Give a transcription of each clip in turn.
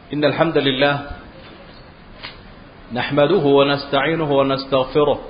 إن الحمد لله نحمده ونستعينه ونستغفره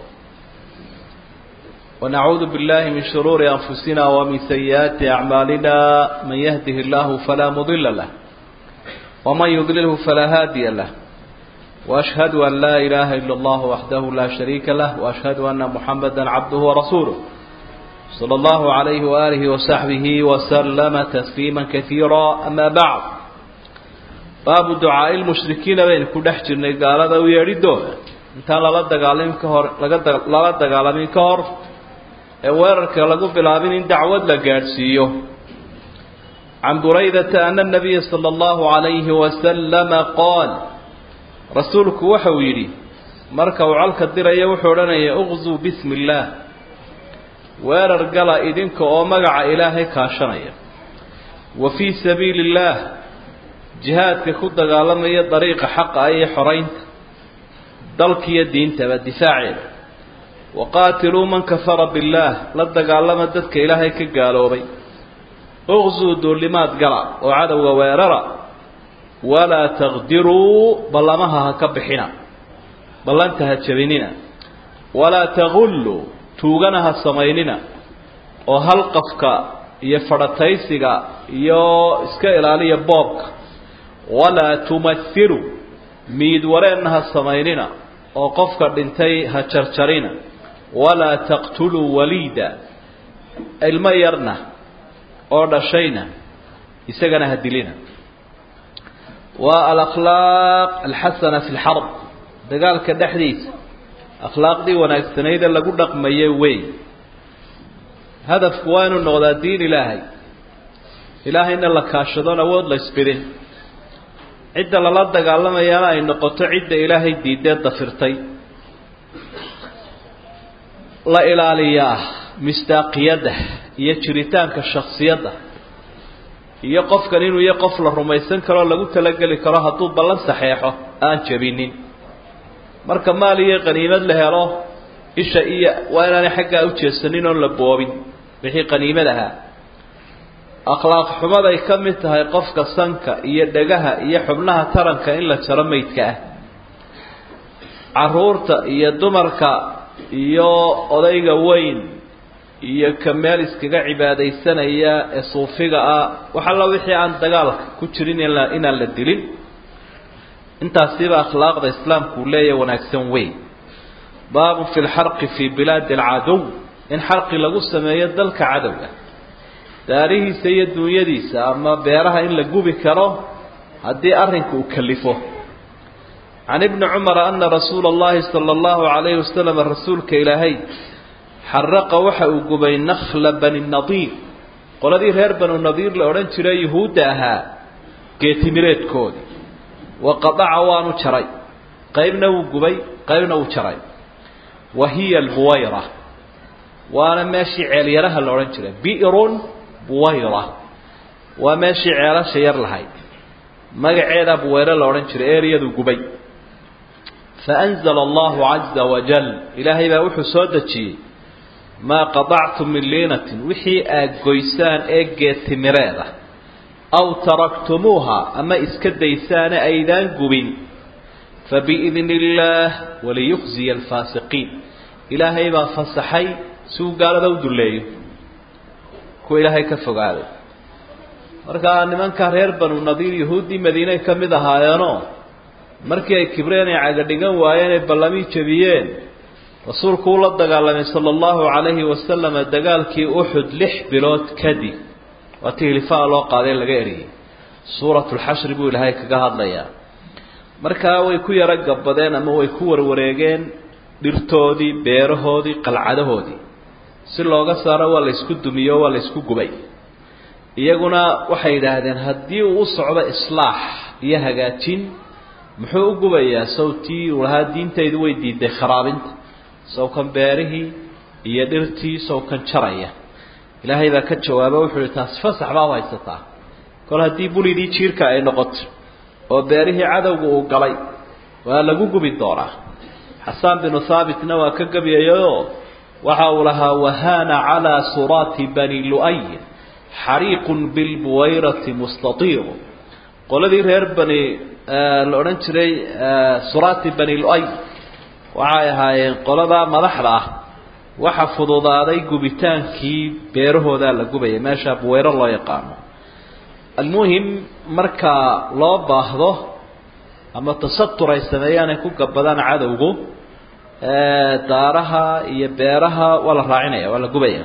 ونعوذ بالله من شرور أنفسنا ومن سيئات أعمالنا من يهده الله فلا مضل له ومن يضلله فلا هادي له وأشهد أن لا إله إلا الله وحده لا شريك له وأشهد أن محمدا عبده ورسوله صلى الله عليه وآله وصحبه وسلم تسليما كثيرا أما بعد باب دعاء المشركين بين كل حجرنا قال ذا ويريدون انت لا دغالين كهور لا دغالين كهور weerarka lagu bilaabin in dacwad la gaadhsiiyo can buraydata ana الnabiya salى اllahu عalayhi wasalama qaal rasuulku waxa uu yidhi marka uu colka diraya wuxuu odhanaya uqzuu bismi اllaah weerar gala idinka oo magaca ilaahay kaashanaya wa fii sabiili اllaah jihaadka ku dagaalamaya dariiqa xaqa iyo xoraynta dalkiiyo diintaba difaaceeda waqaatiluu man kafara billaah la dagaalama dadka ilaahay ka gaaloobay uqsuu duulimaad gala oo cadowga weerara walaa taqdiruu ballamaha ha ka bixina ballanta ha jabinina walaa tagulluu tuugana ha samaynina oo halqafka iyo fadhataysiga iyo iska ilaaliya boobka walaa tumathiruu miid wareenna ha samaynina oo qofka dhintay ha jarjarina walaa taqtuluu waliida ilmo yarna oo dhashayna isagana ha dilina waa alakhlaaq alxasana fi lxarb dagaalka dhexdiisa akhlaaqdii wanaagsanayd ee lagu dhaqmaye wey hadafku waa inuu noqdaa diin ilaahay ilaahayna la kaashadoon awood la isbidin cidda lala dagaalamayana ay noqoto cidda ilaahay diidee dafirtay la ilaaliyaa misdaaqiyadda iyo jiritaanka shaksiyadda iyo qofkan inuu iyo qof la rumaysan karoo lagu talageli karo hadduu ballan saxeexo aan jabinin marka maal iyo qaniimad la helo isha iyo waa inaanay xaggaa u jeesanin oon la boobin wixii qaniimad ahaa akhlaaq xumaday ka mid tahay qofka sanka iyo dhegaha iyo xubnaha taranka in la jaro maydka ah caruurta iyo dumarka iyo odayga weyn iyo ka meel iskaga cibaadaysanaya ee suufiga ah wax alla wixii aan dagaalka ku jirin inaan la dilin intaasiba akhlaaqda islaamku uu leeyahay wanaagsan weyn baabun fi lxarqi fii bilaadi alcadow in xarqi lagu sameeyo dalka cadowga daarihiisa iyo duunyadiisa ama beeraha in la gubi karo haddii arrinka uu kalifo can ibni cumara ana rasuula allahi sala allahu calayhi wasalam rasuulka ilaahay xaraqa waxa uu gubay nakhla bani nadiir qoladii reer banu nadiir la odhan jiray yuhuudda ahaa geetimireedkoodii wa qadaca waanu jaray qaybna wuu gubay qaybna wuu jaray wa hiya albuwayra waana meeshii ceelyaraha la odhan jiray bi'run buwayra waa meeshii ceelasha yar lahayd magaceeda buwayre la odhan jiray eeriyadu gubay faanzala allahu caza wajal ilaahay baa wuxuu soo dejiyey maa qadactum min liinatin wixii aad goysaan ee geetimireeda aw taraktumuuha ama iska daysaane aydaan gubin fabiidni illaah waliyukhziya alfaasiqiin ilaahay baa fasaxay si uu gaalada u dulleeyo kuwa ilaahay ka fogaaday markaa nimankaa reer banu nadiir yahuuddii madiinay ka mid ahaayeenoo markii ay kibreen ay cagadhigan waayeen ay ballamii jebiyeen rasuulku uu la dagaalamay sala allahu calayhi wasalama dagaalkii uxud lix bilood kadib waa ti hilifaa loo qaaday laga eriyey suuratulxashri buu ilaahay kaga hadlayaa markaa way ku yaro gabbadeen ama way ku warwareegeen dhirtoodii beerahoodii qalcadahoodii si looga saaro waa la ysku dumiyo waa la ysku gubay iyaguna waxay yidhaahdeen haddii uu u socdo islaax iyo hagaajin muxuu u gubayaa sawtii uu lahaa diintaydu way diiday kharaabinta sawkan beerihii iyo dhirtii sawkan jaraya ilaahay baa ka jawaaba wuxuu ihi taasi fasax baa u haysataa kol haddii bulidii jiirka ay noqoto oo beerihii cadowga uu galay waa lagu gubi doonaa xasaan binu haabitna waa ka gabyayayoo waxa uu lahaa wahaana calaa suraati bani lu'ay xariiqun bilbuwayrati mustatiiru qoladii reer bani la odhan jiray surati bani luay waxay ahaayeen qoladaa madaxda ah waxa fududaaday gubitaankii beerahoodaa la gubaya meesha buweyro loo yaqaano almuhim marka loo baahdo ama tasatur ay sameeyaan ay ku gabadaan cadowgu daaraha iyo beeraha waa la raacinaya waa la gubaya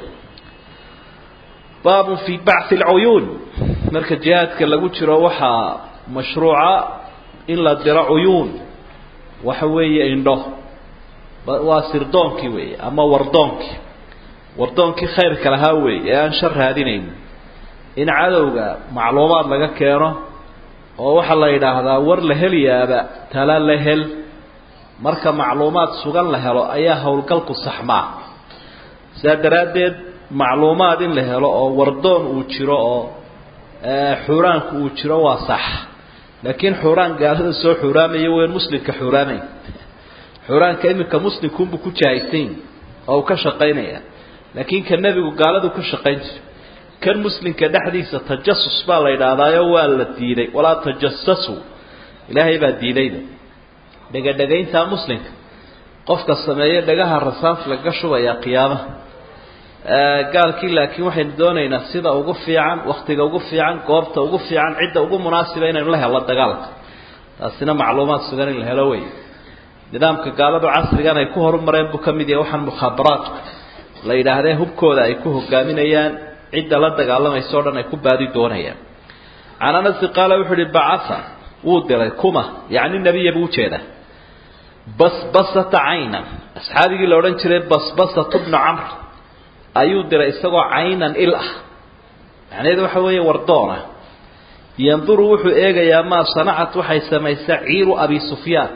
baabun fi bacthi alcuyuun marka jihaadka lagu jiro waxaa mashruuca in la diro cuyuun waxa weeye indho waa sirdoonkii weeye ama wardoonkii wardoonkii khayrka lahaa weeye ee aan shar raadinayn in cadowga macluumaad laga keeno oo waxaa la yidhaahdaa war la heliyaaba tala la hel marka macluumaad sugan la helo ayaa howlgalku saxmaa sidaa daraaddeed macluumaad in la helo oo wardoon uu jiro oo xuuraanku uu jiro waa sax laakiin xuuraan gaalada soo xuuraamaya weyn muslimka xuuraamay xuuraanka iminka muslimkuunbuu ku jahaysan oo uu ka shaqaynaya laakiin ka nebigu gaaladu ka shaqayn jira kan muslimka dhexdiisa tajasus baa la yidhaahdaayo waa la diiday walaa tajasasu ilaahay baa diidayda dhegadhegayntaa muslimka qofka sameeyo dhagaha rasaas laga shubayaa qiyaamaha gaalkii laakiin waxaynu doonaynaa sida ugu fiican waktiga ugu fiican goobta ugu fiican cidda ugu munaasiba inaynu la helno dagaalka taasina macluumaad sugan in la helo wey nidaamka gaaladu casrigan ay ku horumareen buu ka mid yahay waxaan mukhaabaraadku la yidhaahdee hubkooda ay ku hogaaminayaan cidda la dagaalamaysa o dhan ay ku baadi doonayaan can anasi qaala wuxuu uhi bacaa wuu diray kuma yacni nebiya buu ujeedaa basbasata caynan asxaabigii la odhan jiray basbasatu bnu camr ayuu diray isagoo caynan il ah macnaheedu waxa weeye wardoona yanduru wuxuu eegayaa maa sanacat waxay samaysaa ciiru abi sufyaan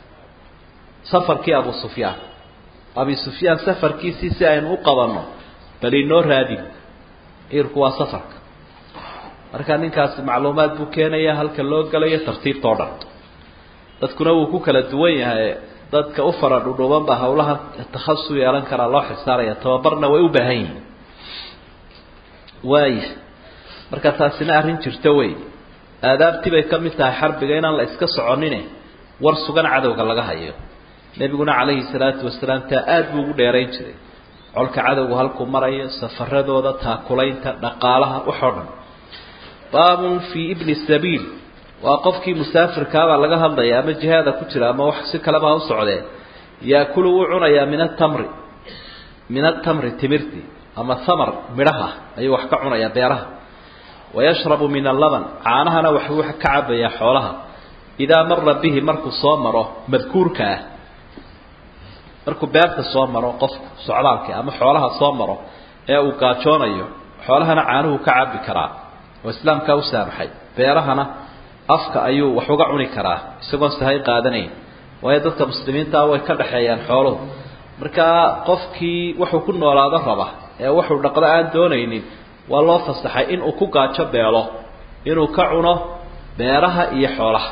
safarkii abu sufyaan abi sufyaan safarkiisii si aynu u qabanno bal inoo raadin ciirku waa safarka marka ninkaasi macluumaad buu keenaya halka loo galayo tartiibtao dhan dadkuna wuu ku kala duwan yahay dadka u fara dhudhuuban baa hawlaha takhasu yeelan karaa loo xisaaraya tababarna way u baahan yihiin waaya marka taasina arrin jirta wey aadaabtii bay ka mid tahay xarbiga inaan la iska soconine war sugan cadowga laga hayo nebiguna calayhi salaatu wasalaam taa aada buu ugu dheerayn jiray colka cadowgu halkuu marayo safaradooda taakulaynta dhaqaalaha waxoo dhan baabun fii ibni sabiil waa qofkii musaafirkaabaa laga hadlaya ama jihaada ku jira ama wax si kaleba ha u socdee yaakulu wuu cunayaa min atamri min atamri timirti ama thamar midhaha ayuu wax ka cunayaa beeraha wayashrabu min allaban caanahana waxbuu ka cabayaa xoolaha idaa mara bihi markuu soo maro madkuurka ah markuu beerta soo maro qofku socdaalka ama xoolaha soo maro ee uu gaajoonayo xoolahana caanuhu ka cabi karaa oo islaamkaa u saamaxay beerahana afka ayuu wax uga cuni karaa isagoon sahay qaadanayn waayo dadka muslimiintaa way ka dhexeeyaan xooluhu markaa qofkii wuxuu ku noolaado raba ee wuxuu dhaqdo aan doonaynin waa loo fasaxay inuu ku gaajo beelo inuu ka cuno beeraha iyo xoolaha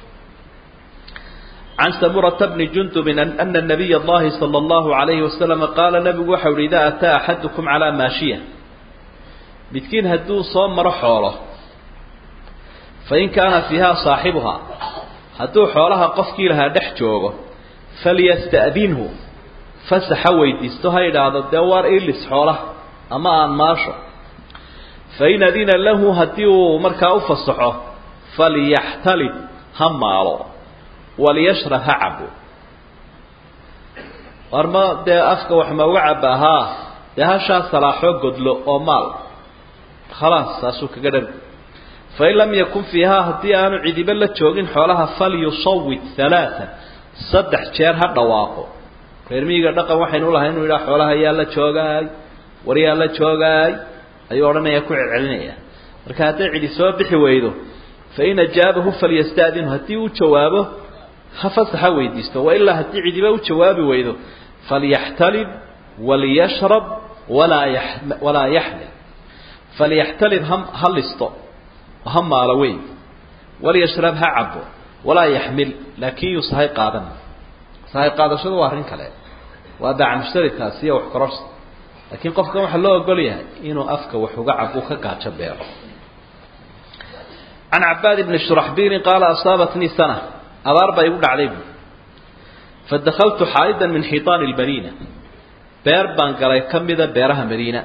can samurata bni jundubin ana nabiy allahi sala allahu alayhi wasalama qaala nabigu waxau uhi idaa ataa axadukum calaa maashiya midkiin hadduu soo maro xoolo fain kaana fiiha saaxibuhaa hadduu xoolaha qofkii lahaa dhex joogo falyasta'dinhu fasaxa weydiisto ha idhaahdo dee waar ilis xoolaha ama aan maasho fain adina lahu haddii uu markaa u fasaxo falyaxtalib ha maalo waliyashrab ha cabo war ma dee afka wax ma uga cabaa haa dee hashaa salaaxoo godlo oo maal khalaas saasuu kaga dhan fain lam yakun fiihaa haddii aanu cidiba la joogin xoolaha falyusawid halaaan saddex jeer ha dhawaaqo reer miyiga dhaqan waxaynu ulahay inuu yidhaha xoolaha yaa la joogaay war yaa la joogaay ayuu odhanaya ku celcelinaya marka hadday cidi soo bixi weydo fain ajaabahu falyasta'dinhu haddii uu jawaabo ha fasaxa weydiisto wailaa haddii cidiba u jawaabi weydo falyaxtalib waliyashrab walaa ya walaa yaxmil falyaxtalib ha ha listo ha maalo weyn waliyashrab ha cabo walaa yaxmil laakin yuu sahay qaadan sahay qaadashadu waa arrin kale waa daaca mushtarikaasi iyo wax kororsa laakiin qofkan waxaa loo ogol yahay inuu afka wax uga cabo ka gaajo beero can cabaad ibni shuraxbiilin qaala asaabatnii sana abaar baa igu dhacday bu fadakaltu xaaidan min xiiطaani اlmadiina beer baan galay ka mida beeraha madiina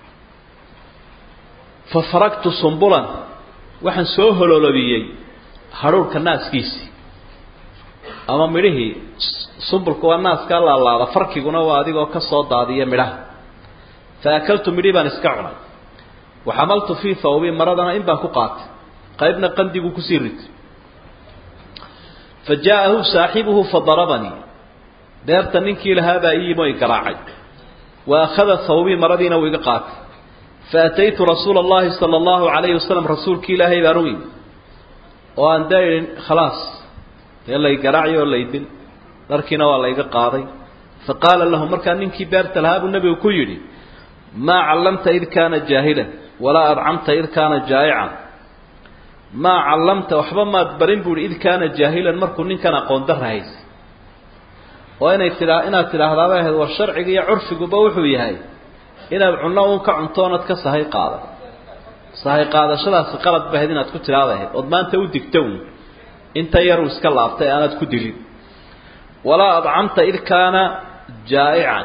fafaragtu sumbulan waxaan soo hololobiyey hadhuurhka naaskiisii ama midhihii sumbulka waa naaskaa laalaada farkiguna waa adigoo ka soo daadiya midhaha fa akaltu midhii baan iska cunay waxamaltu fii thawbi maradana in baan ku qaatay qaybna qandiguu kusii ritay fa jaa'ahu saaxibuhu fadarabanii beerta ninkii lahaabaa ii yimo i garaacay wa akhada thawbii maradiina uu iga qaatay fa ataytu rasuula allahi sala allahu calayhi wasalam rasuulkii ilaahay baan u yimi oo aan daa idhin khalaas dee lay garaaci oo laydil dharkiina waa layga qaaday fa qaala lahu markaa ninkii beerta lahaa buu nebigu ku yidhi maa callamta id kaana jaahilan walaa adcamta id kaana jaa'ican maa callamta waxba maad barin buu ihi id kaana jaahilan markuu ninkan aqoon darra haysay oo inay tidaa inaad tidhaahdaabay ahayd war sharciga iyo curfiguba wuxuu yahay inaad cunno uun ka cuntoonad ka sahay qaada sahay qaadashadaasi qalad ba ahayd inaad ku tidhaada ahayd ood maanta u digta uun inta yaruu iska laabtay aanaad ku dilin walaa adcamta id kaana jaa'ican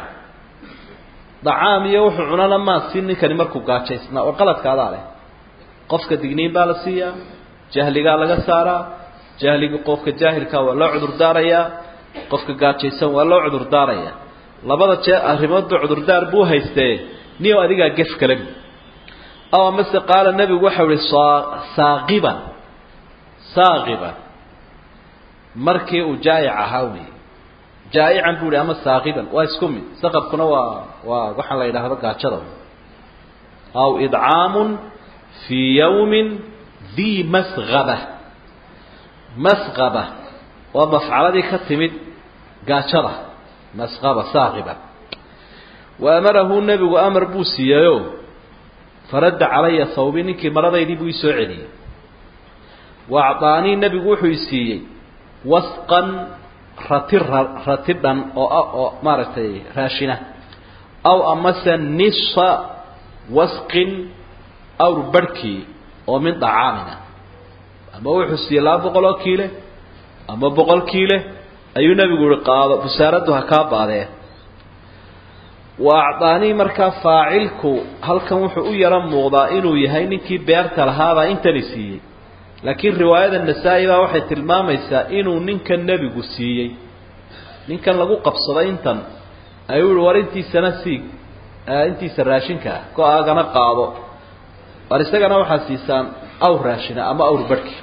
dacaam iyo wuxuu cunana maa siin ninkani markuu gaajaysnaa oo qaladkaadaa leh qofka digniin baa la siiyaa jahligaa laga saaraa jahliga qofka jaahilkaa waa loo cudurdaarayaa qofka gaajaysan waa loo cudurdaarayaa labada jee arrimoodba cudurdaar buu haystee niyow adigaa gef kale bu aw amase qaala nebigu waxau ihi saaqiban saaqiban markii uu jaa'ic ahaa wey jaa'ican buu ihi ama saaqiban waa isku mid saqabkuna waa waa waxaan la yidhaahdo gaajada aw idcaamun fii yawmin dii masqaba masqaba waa mafcaladii ka timid gaajada masqaba saaqiba wa amarahu nebigu amar buu siiyeyo faradda calaya hawbi ninkii maradaydii buu isoo celiyey wa acdaanii nebigu wuxuu i siiyey wasqan rati rati dhan oo oo maaragtay raashina aw amase nisfa wasqin awr barhkii oo min dacaamina ama wuxuu siiyey laba boqol oo kiile ama boqol kiile ayuu nebigu ihi qaado busaaraddu ha kaa baadee wa acdaanii markaa faacilku halkan wuxuu u yaro muuqdaa inuu yahay ninkii beerta lahaabaa intani siiyey laakiin riwaayada nasaa-i baa waxay tilmaamaysaa inuu ninkan nebigu siiyey ninkan lagu qabsaday intan ayuu ihi war intiisana siig intiisa raashinka ah go-aagana qaado war isagana waxaad siisaan awr raashina ama awr barhki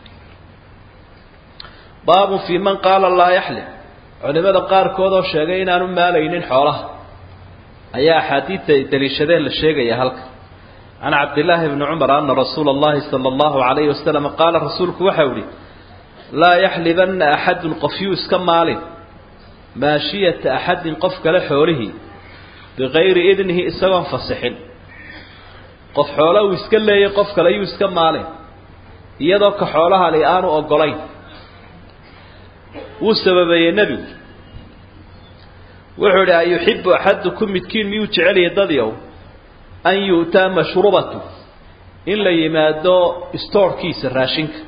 baabun fii man qaala laa yaxlim culimada qaarkood oo sheegay inaanu maalaynin xoolaha ayaa axaadiidta ay daliishadeen la sheegaya halka can cabdillaahi bni cumar ana rasuula allahi sala allahu calayhi wasalam qaala rasuulku waxau ihi laa yaxlibanna axadun qofyuu iska maalin maashiyata axadin qof kale xoolihii bikayri idnihi isagoon fasixin qof xoola uu iska leeyay qof kale yuu iska maalin iyadoo ka xoolahali aanu ogolayn wuu sababeeyey nebigu wuxuu idhi ayuxibu axadukum midkiin miyuu jeceliyay dadyow an yu'taa mashrubatu in la yimaado stoorkiisa raashinka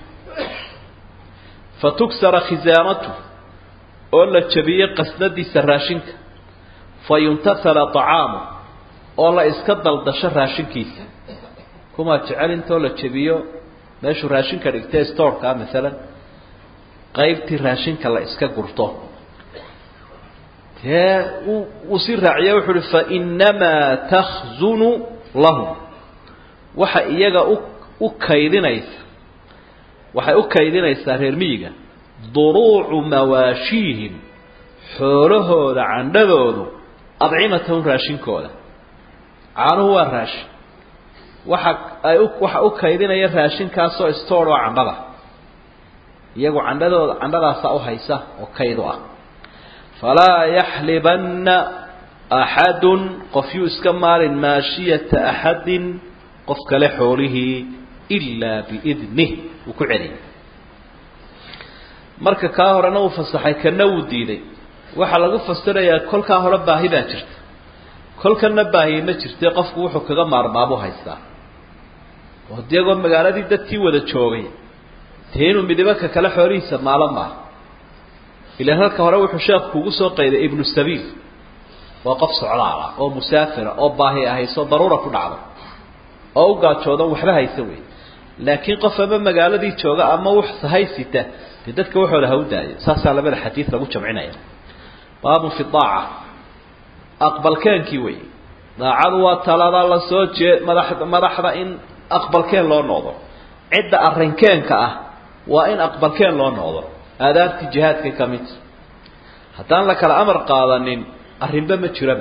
fa tugsara khisaamatu oo la jabiyo qasnadiisa raashinka fa yuntasala طacaamu oo la iska daldasho raashinkiisa kumaa jecel intoo la jabiyo meeshuu raashinka dhigtay stoorkaa maalan qaybtii raashinka la iska gurto dee uu sii raaciya wuxuu uhi fainamaa takhzunu lahum waxa iyaga u u kaydinaysa waxay u kaydinaysaa reer miyiga duruucu mawaashiihim xoolahooda candhadoodu adcimatahum raashinkooda caanuhu waa raashin waxa ay u waxa u kaydinaya raashinkaasoo stoor oo candhada iyagu candhadooda candhadaasaa u haysa oo kayd u ah falaa yaxlibanna axadun qof yuu iska maalin maashiyata axadin qof kale xoolihii ilaa biidnih wuu ku celiyay marka kaa horena uu fasaxay kana wuu diiday waxaa lagu fasirayaa kolkaa hore baahi baa jirta kolkana baahi ma jirte qofku wuxuu kaga maarmaabu haystaa oo iyagoo magaaladii dadkii wada joogay dee inuu midibaka kale xoolihiisa maalo maaha ilaan halka hore wuxuu sheekhu kugu soo qayday ibnu sabiil waa qof socdaal ah oo musaafira oo baahi ahayso daruura ku dhacdo oo u gaajoodan waxba haysa wey laakiin qof ama magaaladii jooga ama wax sahaysita dee dadka waxooda ha u daayo saasaa labada xadiid lagu jamcinaya baabun fi daaca aqbalkeenkii wey daacadu waa talada la soo jee madax madaxda in aqbalkeen loo noqdo cidda arrinkeenka ah waa in aqbalkeen loo noqdo aadaabtii jihaadka ka mid haddaan la kala amar qaadanin arrinba ma jiraba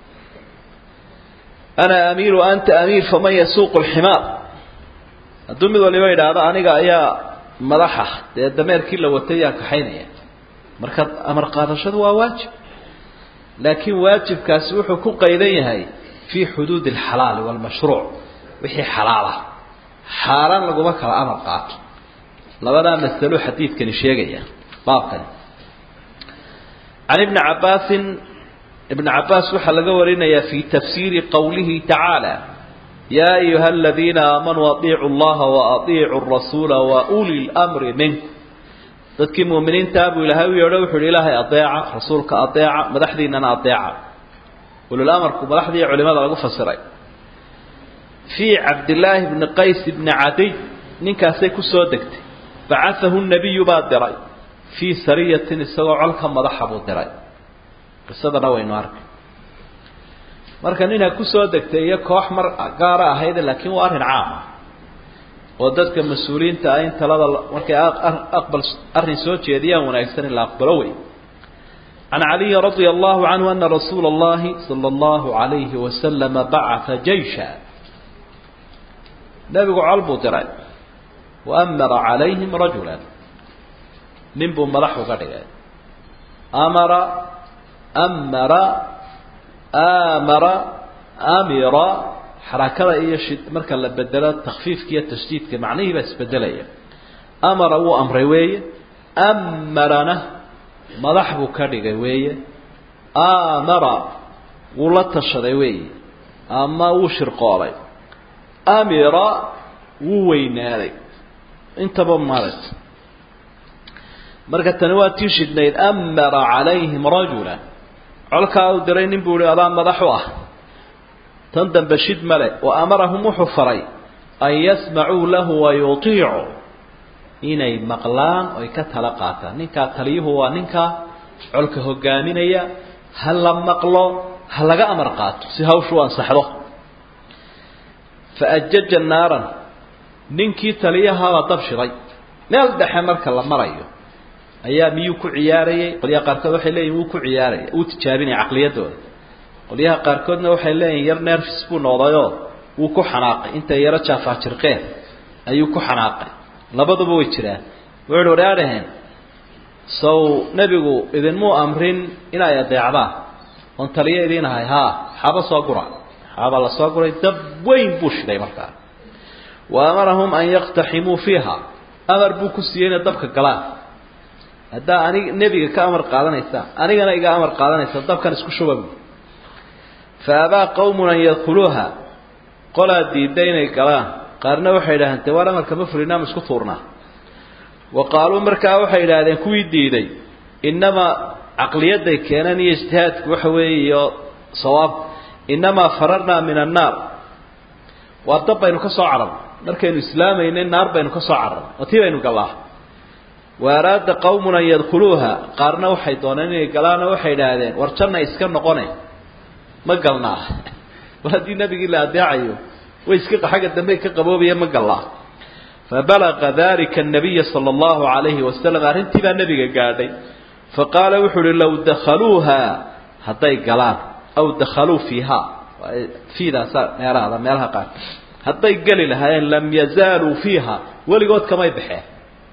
ana amiir wa anta amiir faman yasuuqu lximaar hadduu mid waliba idhaahdo aniga ayaa madaxa dee dameerkii la watay yaa kaxaynaya marka amar qaadashadu waa waajib laakiin waajibkaasi wuxuu ku qaydan yahay fii xuduudi alxalaali waalmashruuc wixii xalaalah xaaraan laguma kala amar qaato labadaa masalo xadiidkani sheegaya baabkani can ibni cabbaasin ibn cabbaas waxaa laga warinayaa fii tafsiiri qowlihi tacaala yaa ayuha aladiina aamanuu aiicu llaha waaiicu rasuula wa uli lmri minkum dadkii muuminiintaa buu ilaahay u yeedho wuxu uhi ilaahay adeeca rasuulka adeeca madaxdiinana adeeca ululamarku madaxdii culimada lagu fasiray fii cabdillaahi bni qays bni cadiy ninkaasay ku soo degtay bacaahu nabiyu baa diray fii sariyatin isagoo colka madaxa buu diray qisadana waynu arkay marka ninha kusoo degtay iyo koox mar gaara ahayde laakiin waa arrin caama oo dadka mas-uuliyiinta ah in talada markay aqbal arrin soo jeediyaan wanaagsan in la aqbalo wey can caliyin radia allahu canhu ana rasuula اllahi salى اllahu alayhi wasalama bacaa jaysha nebigu col buu diray waamara calayhim rajula nin buu madax uga dhigay amara amara amara amira xarakada iyo shi marka la bedelo takfiifka iyo tashdiidka macnihii baa isbedelaya amara wuu amray weeye amarana madax buu ka dhigay weeye amara wuu la tashaday weeye ama wuu shirqoolay amira wuu weynaaday intaba maaragt marka tani waa tii shidnayd amara calayhim rajula colkaa uu diray nin buu ihi adaa madax u ah tan dambe shid male wa amarahum wuxuu faray an yasmacuu lahu wa yutiicuu inay maqlaan oy ka tala qaataan ninkaa taliyuhu waa ninkaa colka hogaaminaya ha la maqlo ha laga amar qaato si hawshu ansaxdo fa ajaja naaran ninkii taliyahabaa dab shiday meel dhexe marka la marayo ayaa miyuu ku ciyaarayay qolyaha qaarkood waxay leeyihin wuu ku ciyaaraya wuu tijaabinaya caqliyadooda qolyaha qaarkoodna waxay leeyihin yar nerfis buu noqdayoo wuu ku xanaaqay intay yaro jaafaajirqeen ayuu ku xanaaqay labaduba way jiraan wuxuuhi waraadhaheen sow nebigu idinmuu amrin inay adeecdaan oon taliyo idiin ahay haa xaaba soo gura xaaba la soo guray dab weyn buu shiday markaa wa amarahum an yaktaximuu fiiha amar buu ku siiyey inay dabka galaan haddaa anig nebiga ka amar qaadanaysaa anigana iga amar qaadanaysa dabkan isku shuba bu fa abaa qawmun an yadkhuluuha qolaa diidday inay galaan qaarna waxay idhahdeen dee waar amarka ma fulinaa ma isku tuurnaa wa qaaluu markaa waxay idhaahdeen kuwii diiday innamaa caqliyadday keeneen iyo ijtihaadku waxa weeye iyo sawaabku innamaa fararnaa min annaar waa dab baynu ka soo cararnay markaynu islaamaynay naar baynu ka soo cararnay oo tii baynu gallaa wa araada qawmun an yadkhuluuha qaarna waxay dooneen inay galaanoo waxay idhaahdeen war janna iska noqone ma galnaa war haddii nebigii la adeecayo way iska xagga dambe ka qaboobaya ma gallaa fabalaga dalika الnabiya salى اllahu alayhi wasalam arrintii baa nebiga gaadhay faqaala wuxu uhi low dakhaluuha hadday galaan aw dakhaluu fiiha fiidaasa meeraada meelaha qaar hadday geli lahaayeen lam yazaaluu fiiha weligood kamay baxeen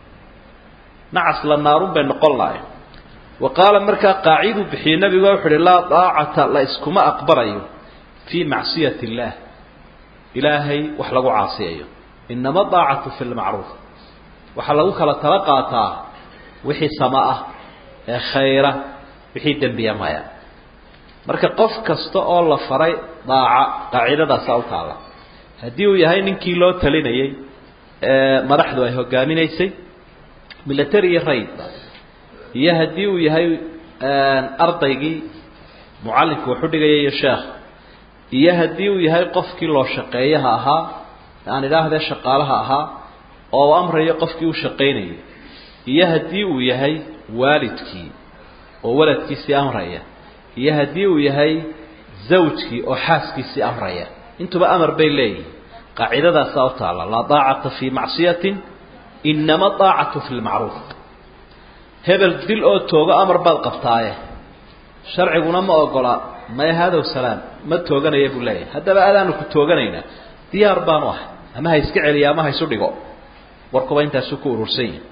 nacas la naarun bay noqon lahayen wa qaala markaa qaaciduu bixiyey nebigu wuxu uhi laa daacata la iskuma aqbalayo fii macsiyati اllah ilaahay wax lagu caasiyayo inama daacatu fi lmacruuf waxaa lagu kala tala qaataa wixii sama ah ee khayra wixii dembiya maya marka qof kasta oo la faray daaca qaacidadaasa u taalla haddii uu yahay ninkii loo talinayey ee madaxdu ay hogaaminaysay military raidba iyo haddii uu yahay ardaygii mucallimka waxu dhigaya iyo sheekh iyo haddii uu yahay qofkii loo shaqeeyaha ahaa aan idhaahdee shaqaalaha ahaa oo amrayo qofkii u shaqaynayay iyo haddii uu yahay waalidkii oo waladkiisii amraya iyo haddii uu yahay zawjkii oo xaaskiisii amraya intuba amar bay leeyihin qaacidadaasaa u taalla laa daacata fii macsiyatin inama daacatu fi lmacruuf hebel dil oo toogo amar baad qabtaaye sharciguna ma ogola maya hadow salaam ma tooganaya buu leeyahay haddaba adaanu ku tooganaynaa diyaar baanu ahay ama ha iska celiya ama ha isu dhigo warkuba intaasuu ku urursan yahi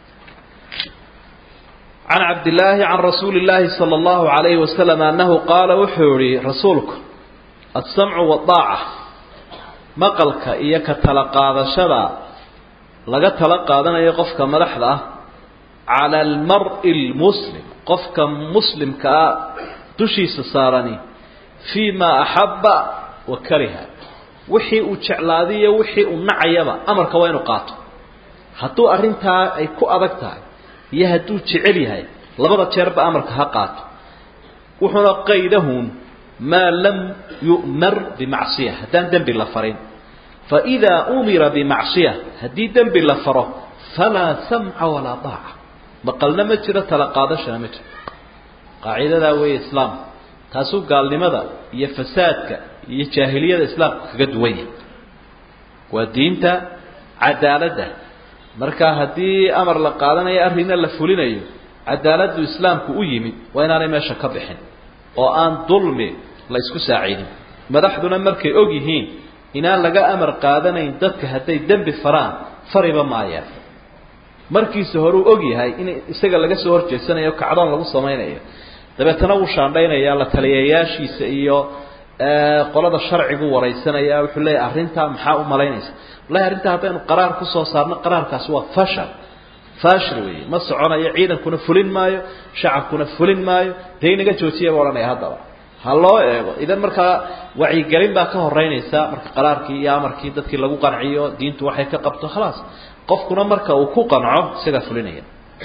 can cabdillaahi can rasuuli llaahi sala allahu alayhi wasalam annahu qaala wuxuu yihi rasuulku alsamcu waddaaca maqalka iyo ka tala qaadashada laga tala qaadanayo qofka madaxda ah cala almar-i lmuslim qofka muslimka ah dushiisa saarani fii ma axabba wa kariha wixii uu jeclaadiyo wixii uu nacayaba amarka waa inuu qaato hadduu arrintaa ay ku adag tahay iyo hadduu jecel yahay labada jeerba amarka ha qaato wuxuuna qaydahun maa lam yu'mar bimacsiya haddaan dembi la farin faidaa umira bimacsiya haddii dembi la faro falaa samca walaa daaca maqalna ma jiro tala qaadashana ma jiro qaacidadaa weeye islaamka taasuu gaalnimada iyo fasaadka iyo jaahiliyada islaamka kaga duwan yahay waa diinta cadaaladda marka haddii amar la qaadanayo arrinna la fulinayo cadaaladdu islaamku u yimid waa inaanay meesha ka bixin oo aan dulmi la isku saaciidin madaxduna markay og yihiin inaan laga amar qaadanayn dadka hadday dembi faraan fariba maayaan markiisa hore uu og yahay in isaga laga soo horjeesanayo kacdoon lagu samaynayo dabeetana wuu shaandhaynaya la taliyayaashiisa iyo qolada sharcigu waraysanaya wuxuu leeyahy arrintaa maxaa u malaynaysa wallahi arrintaa haddaynu qaraar kusoo saarno qaraarkaasi waa fashal fashil weeye ma soconayo ciidankuna fulin maayo shacabkuna fulin maayo dee inaga joojiya ba odhanaya haddaba ha loo eego idan markaa wacyigelin baa ka horeynaysa marka qaraarkii iyo amarkii dadkii lagu qanciyo diintu waxay ka qabto khalaas qofkuna marka uu ku qanco isagaa fulinaya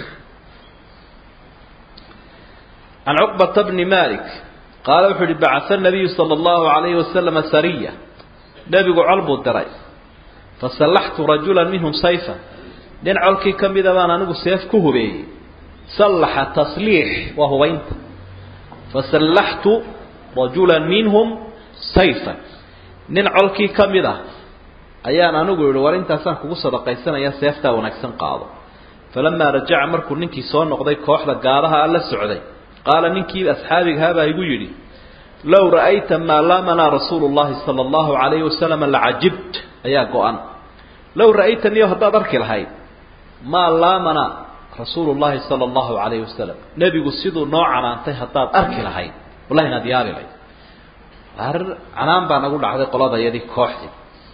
can cuqbata bni malik qaala wuxuu uhi bacaa nabiyu sala allahu alayhi wasalama sariya nebigu col buu diray fasallaxtu rajulan minhum sayfa nin colkii ka mida baan anigu seef ku hubeeyey sallaxa tasliix waa hubaynta fasallaxtu rajulan minhum sayfa nin colkii ka mid ah ayaan anigu yihi war intaasaan kugu sadaqaysanaya seeftaa wanaagsan qaado falamaa rajaca markuu ninkii soo noqday kooxda gaadaha a la socday qaala ninkii asxaabigahaa igu yidhi low ra'ayta maa laamanaa rasuulu llahi sala allahu alayhi wasalam lacajibt ayaa go-an low ra'aytaniyo haddaad arki lahayd maa laamanaa rasuulu llahi sala allahu alayhi wasalam nebigu siduu noo canaantay haddaad arki lahayd wallahi inaad yaali layd arrin canaan baa nagu dhacday qoladayadii kooxdii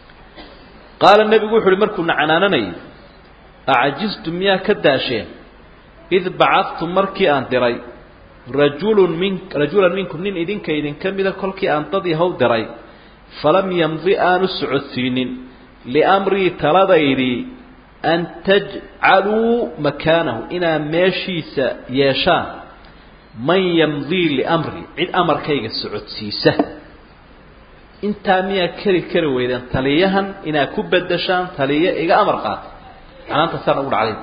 qaala nebigu wuxu uhi markuuna canaananayay acajiztu miyaa ka daasheen id bacadtu markii aan diray rajulun min rajulan minkum nin idinka idinka mida kolkii aan dad yahow diray falam yamdi aanu socodsiinin liamrii taladaydii an tajcaluu makaanahu inaad meeshiisa yeeshaan man yamdii liamri cid amarkayga socodsiisa intaa miyaa keri kari weydeen taliyahan inaad ku bedeshaan taliyo iga amar qaata canaantaasaan ugu dhacday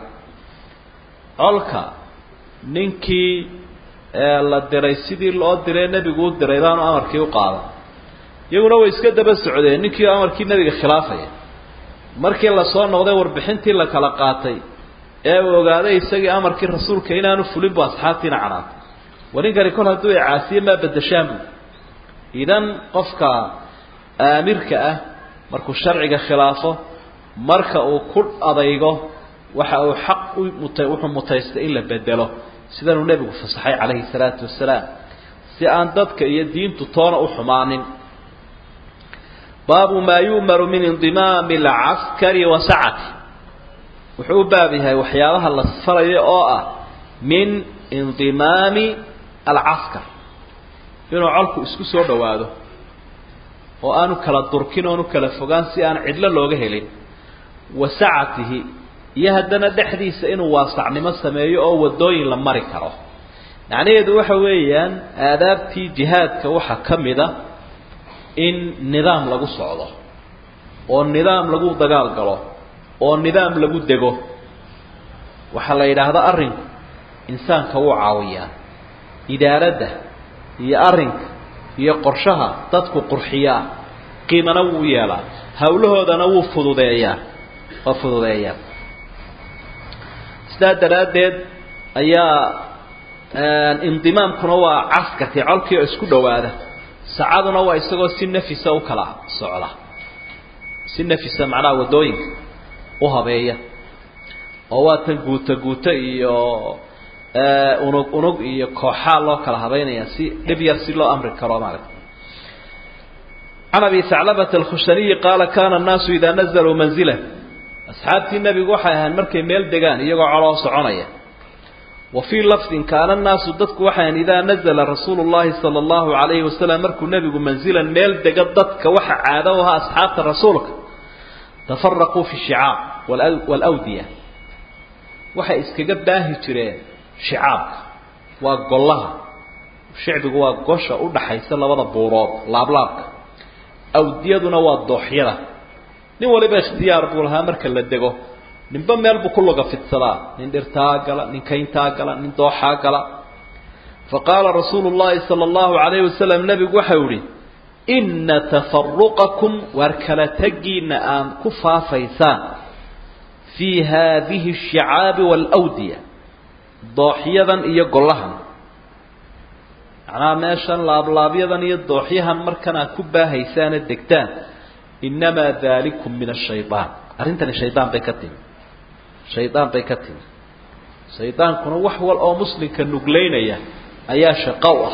colka ninkii la diray sidii loo diree nebigu u diray baanu amarkii u qaadan iyaguna way iska daba socdeen ninkii amarkii nebiga khilaafaya markii lasoo noqday warbixintii la kala qaatay ee uu ogaaday isagii amarkii rasuulka inaanu fulin bu asxaabtiina canaantay war ninkani kol hadduu icaasiye maa bedeshaan bu idan qofka aamirka ah markuu sharciga khilaafo marka uu ku adaygo waxa uu xaq u muta wuxuu mutaystay in la bedelo sidanuu nebigu fasaxay calayhi salaatu wasalaam si aan dadka iyo diintu toona u xumaanin baabu maa yu'maru min indimaami alcaskari wa sacati wuxuu u baab yahay waxyaabaha la farayo oo ah min indimaami alcaskar inuu colku isku soo dhowaado oo aanu kala durkin oonu kala fogaan si aan cidlo looga helin wa sacatihi iyo haddana dhexdiisa inuu waasacnimo sameeyo oo wadooyin la mari karo macnaheedu waxa weeyaan aadaabtii jihaadka waxaa ka mid a in nidaam lagu socdo oo nidaam lagu dagaal galo oo nidaam lagu dego waxaa la yidhaahdaa arrinku insaanka wuu caawiyaa idaaradda iyo arrinka iyo qorshaha dadku qurxiyaa qiimana wuu yeelaa hawlahoodana wuu fududeeyaa waa fududeeyaa sidaa daraaddeed ayaa indimaamkuna waa caskarkii colkii oo isku dhowaada sacaduna waa isagoo si nafisa u kala socda si nafisa macnaha waddooyinka u habeeya oo waa tan guuto guuto iyo unug unug iyo kooxaa loo kala habeynaya si dhib yar si loo amri karo maarata can abi saclabata alkhushaniyi qaala kana annaasu idaa nazaluu manzila asxaabtii nebigu waxay ahayn markay meel degaan iyagoo coloo soconaya wa fii lafdin kaana annaasu dadku waxay ahayn idaa nazala rasuulu llahi sala allahu calayhi wasalam markuu nebigu manzilan meel dega dadka waxa caado u ahaa asxaabta rasuulka tafaraquu fi shicaab waalawdiya waxay iskaga baahi jireen shicaabka waa gollaha shicbigu waa gosha u dhaxaysa labada buurood laablaabka awdiyaduna waa dooxyada nin waliba ikhtiyaar buu lahaa marka la dego ninba meel buu ku luga fidsadaa nin dhirtaa gala nin kayntaa gala nin dooxaa gala fa qaala rasuulu llahi sala allahu calayhi wasalam nebigu waxau ihi inna tafaruqakum waar kala tegiina aan ku faafaysaan fii haadihi ashicaabi waalawdiya dooxyadan iyo gollahan macnaha meeshan laablaabyadan iyo dooxyahan markan aad ku baahaysaana degtaan innamaa dalikum min ashayaan arrintani shaydaan bay ka timi shaydaan bay ka timi shaydaankuna wax wal oo muslimka nuglaynaya ayaa shaqo u ah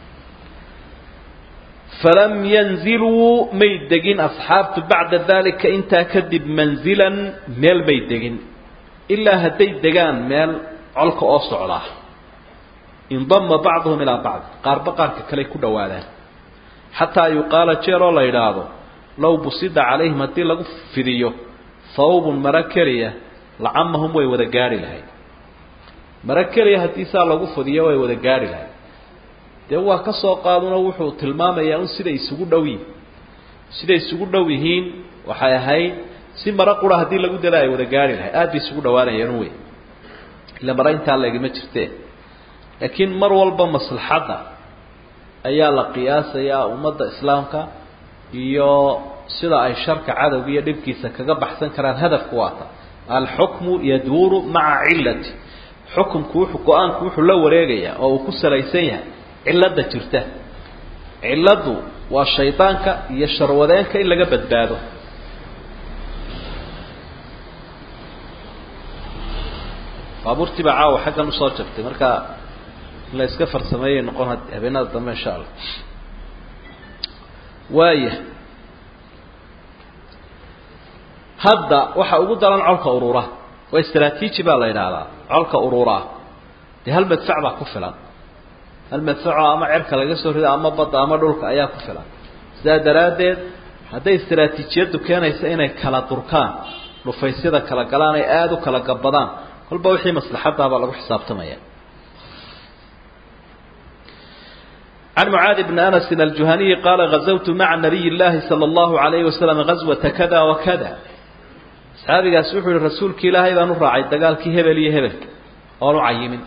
falam yanziluu may degin asxaabtu bacda dalika intaa kadib manzilan meel may degin ilaa hadday degaan meel colka oo socdaa indama bacduhum ilaa bacd qaarba qaarka kaley ku dhawaadaan xataa yuqaala jeer oo la yidhaahdo low busida calayhim haddii lagu fidiyo hawbun maro keliya lacamahum way wada gaari lahayd maro keliya haddii saa lagu fidiyo way wada gaari lahayd dee waa ka soo qaaduna wuxuu tilmaamayaa un siday isugu dhow yihin siday isugu dhow yihiin waxay ahayd si maro qura haddii lagu dala ay wada gaari lahayd aad bay isugu dhawaanayeen wey ila maro intaa legama jirtee laakiin mar walba maslaxadda ayaa la qiyaasayaa ummadda islaamka iyo sida ay sharka cadowga iyo dhibkiisa kaga baxsan karaan hadafku waata alxukmu yaduuru maca cilati xukumku wuxuu go-aanku wuxuu la wareegayaa oo uu ku salaysan yahay cilada jirta ciladu waa shaydaanka iyo sharwadeenka in laga badbaado baabuurtii baa caawa xaggan usoo jabtay marka in la iska farsameeyay noqon habeenada dambe insha allah waaya hadda waxa ugu daran colka urura waa istraatiiji baa la yidhaahdaa colka ururaa dee hal madfac baa ku filan hal madfacoo ama cerka laga soo rido ama badda ama dhulka ayaa ku filan sidaa daraaddeed hadday istraatiijiyaddu keenaysa inay kala durkaan dhufaysyada kala galaan ay aada u kala gabbadaan kolba wixii maslaxadaabaa lagu xisaabtamaya عن معاذ بن أنس الجهني قال غزوت مع نبي الله صلى الله عليه وسلم غزوة كذا وكذا صحابي سوحوا الرسول كي لا هيبان راعي دقال كي هبل يهبل قالوا عيمين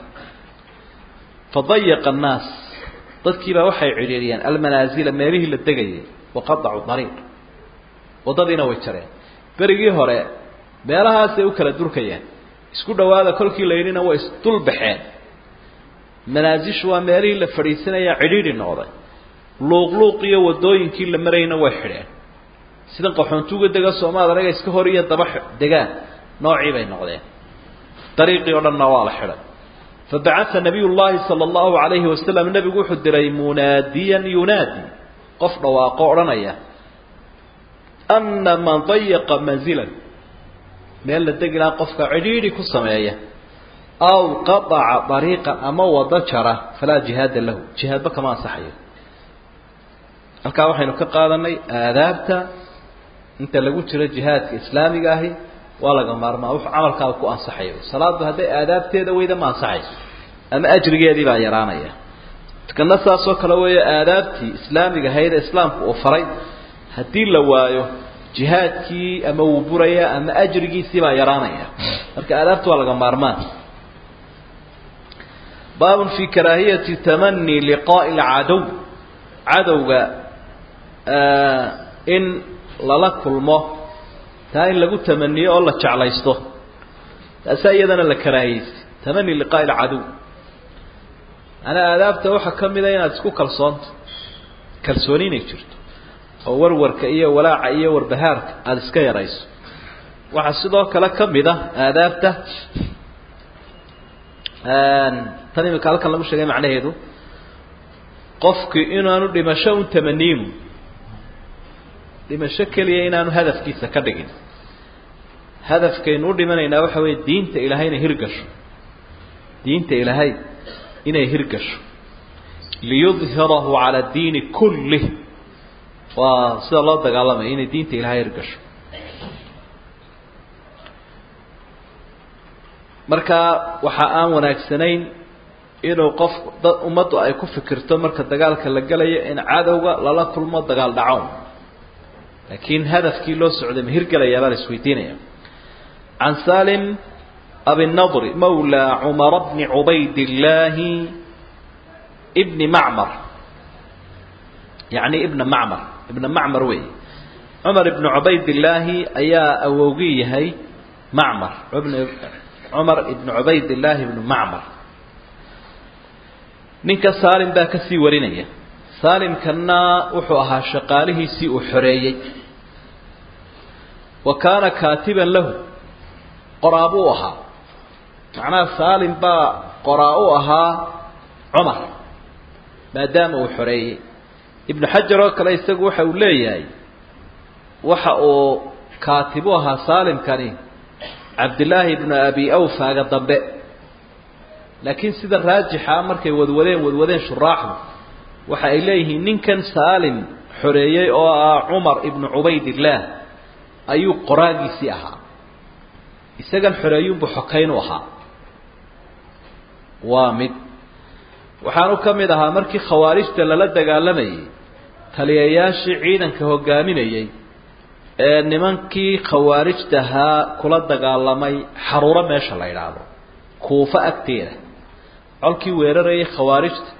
فضيق الناس ضدكي با waxay ciriyeen almanazil meerihi la degay waqadcu dariiq wadadina way jareen berigii hore meelahaas ay u kala durkayeen isku dhawaada kolkii la yirina way isdul baxeen manaasishu waa meelihii la fadhiisanaya cidhiidhi noqday luuqluuq iyo wadooyinkii la marayna way xidheen sidan qaxoontuuga dega soomaad anaga iska hor iyo daba degaan noocii bay noqdeen dariiqii o dhanna waa la xidhay fabacaa nabiy llahi sala allahu alayhi wasalam nebigu wuxuu diray munaadiyan yunaadi qof dhawaaqo odhanaya ana man dayaqa manzilan meel la degi lahaa qofka cidhiidhi ku sameeya aw qaaca dariiqan ama wado jara falaa jihaada lahu jihaadba kama ansaxayo halkaa waxaynu ka qaadanay aadaabta inta lagu jiro jihaadka islaamiga ahi waa laga maarmaa wuxuu camalkaada ku ansaxayo salaaddu hadday aadaabteeda weyda ma ansaxayso ama ajrigeedii baa yaraanaya kana saasoo kale weeyo aadaabtii islaamiga ahayd ee islaamku uu faray haddii la waayo jihaadkii ama wuu buraya ama ajrigiisii baa yaraanaya marka aadaabta waa laga maarmaan baabun fi karaahiyati tamani liqaa'i alcadow cadowga in lala kulmo taa in lagu tamaniyo oo la jeclaysto taasaa iyadana la karaahiyeysay tamani liqaa'i alcadow manaa aadaabta waxaa ka mida inaad isku kalsoonto kalsooni inay jirto oo warwarka iyo walaaca iyo warbahaarka aada iska yarayso waxaa sidoo kale ka mid a aadaabta tan imika halkan lagu sheegay macnaheedu qofki inaanu dhimasho un tamaniinu dhimasho keliya inaanu hadafkiisa ka dhigin hadafkaynu u dhimanaynaa waxa weeye diinta ilaahay inay hirgasho diinta ilaahay inay hirgasho liyudhirahu cala diini kullih waa sida loo dagaalamaya inay diinta ilaahay hirgasho marka waxa aan wanaagsanayn inuu qof dad ummaddu ay ku fikirto marka dagaalka la gelayo in cadowga lala kulmo dagaal dhacown laakiin hadafkii loo socday ma hirgelayaa baa la isweydiinaya can salim abinadri mawla cumara bni cubayd illaahi bni macmar yacni ibna macmar ibna macmar wey cumar ibni cubayd illaahi ayaa awowgii yahay macmar cumar ibni cubayd illaahi ibnu macmar ninka saalim baa kasii warinaya saalimkana wuxuu ahaa shaqaalihiisii uu xoreeyey wa kaana kaatiban lahu qoraa buu ahaa macnaha saalim baa qoraa u ahaa cumar maadaama uu xoreeyey ibnu xajar oo kale isagu waxa uu leeyahay waxa uu kaatib u ahaa saalimkani cabdillaahi ibnu abi awfaaga dambe laakiin sida raajixa markay wadwadeen wadwadeen shuraaxdu waxa ay leeyihiin ninkan saalim xoreeyey oo ah cumar ibnu cubaydillaah ayuu qoraagiisii ahaa isagan xoreeyuunbuu xokayn u ahaa waa mid waxaanu ka mid ahaa markii khawaarijta lala dagaalamayay taliyayaashii ciidanka hogaaminayey ee nimankii khawaarijtahaa kula dagaalamay xaruuro meesha la idhaahdo kuufo agteeda colkii weerarayay khawaarijta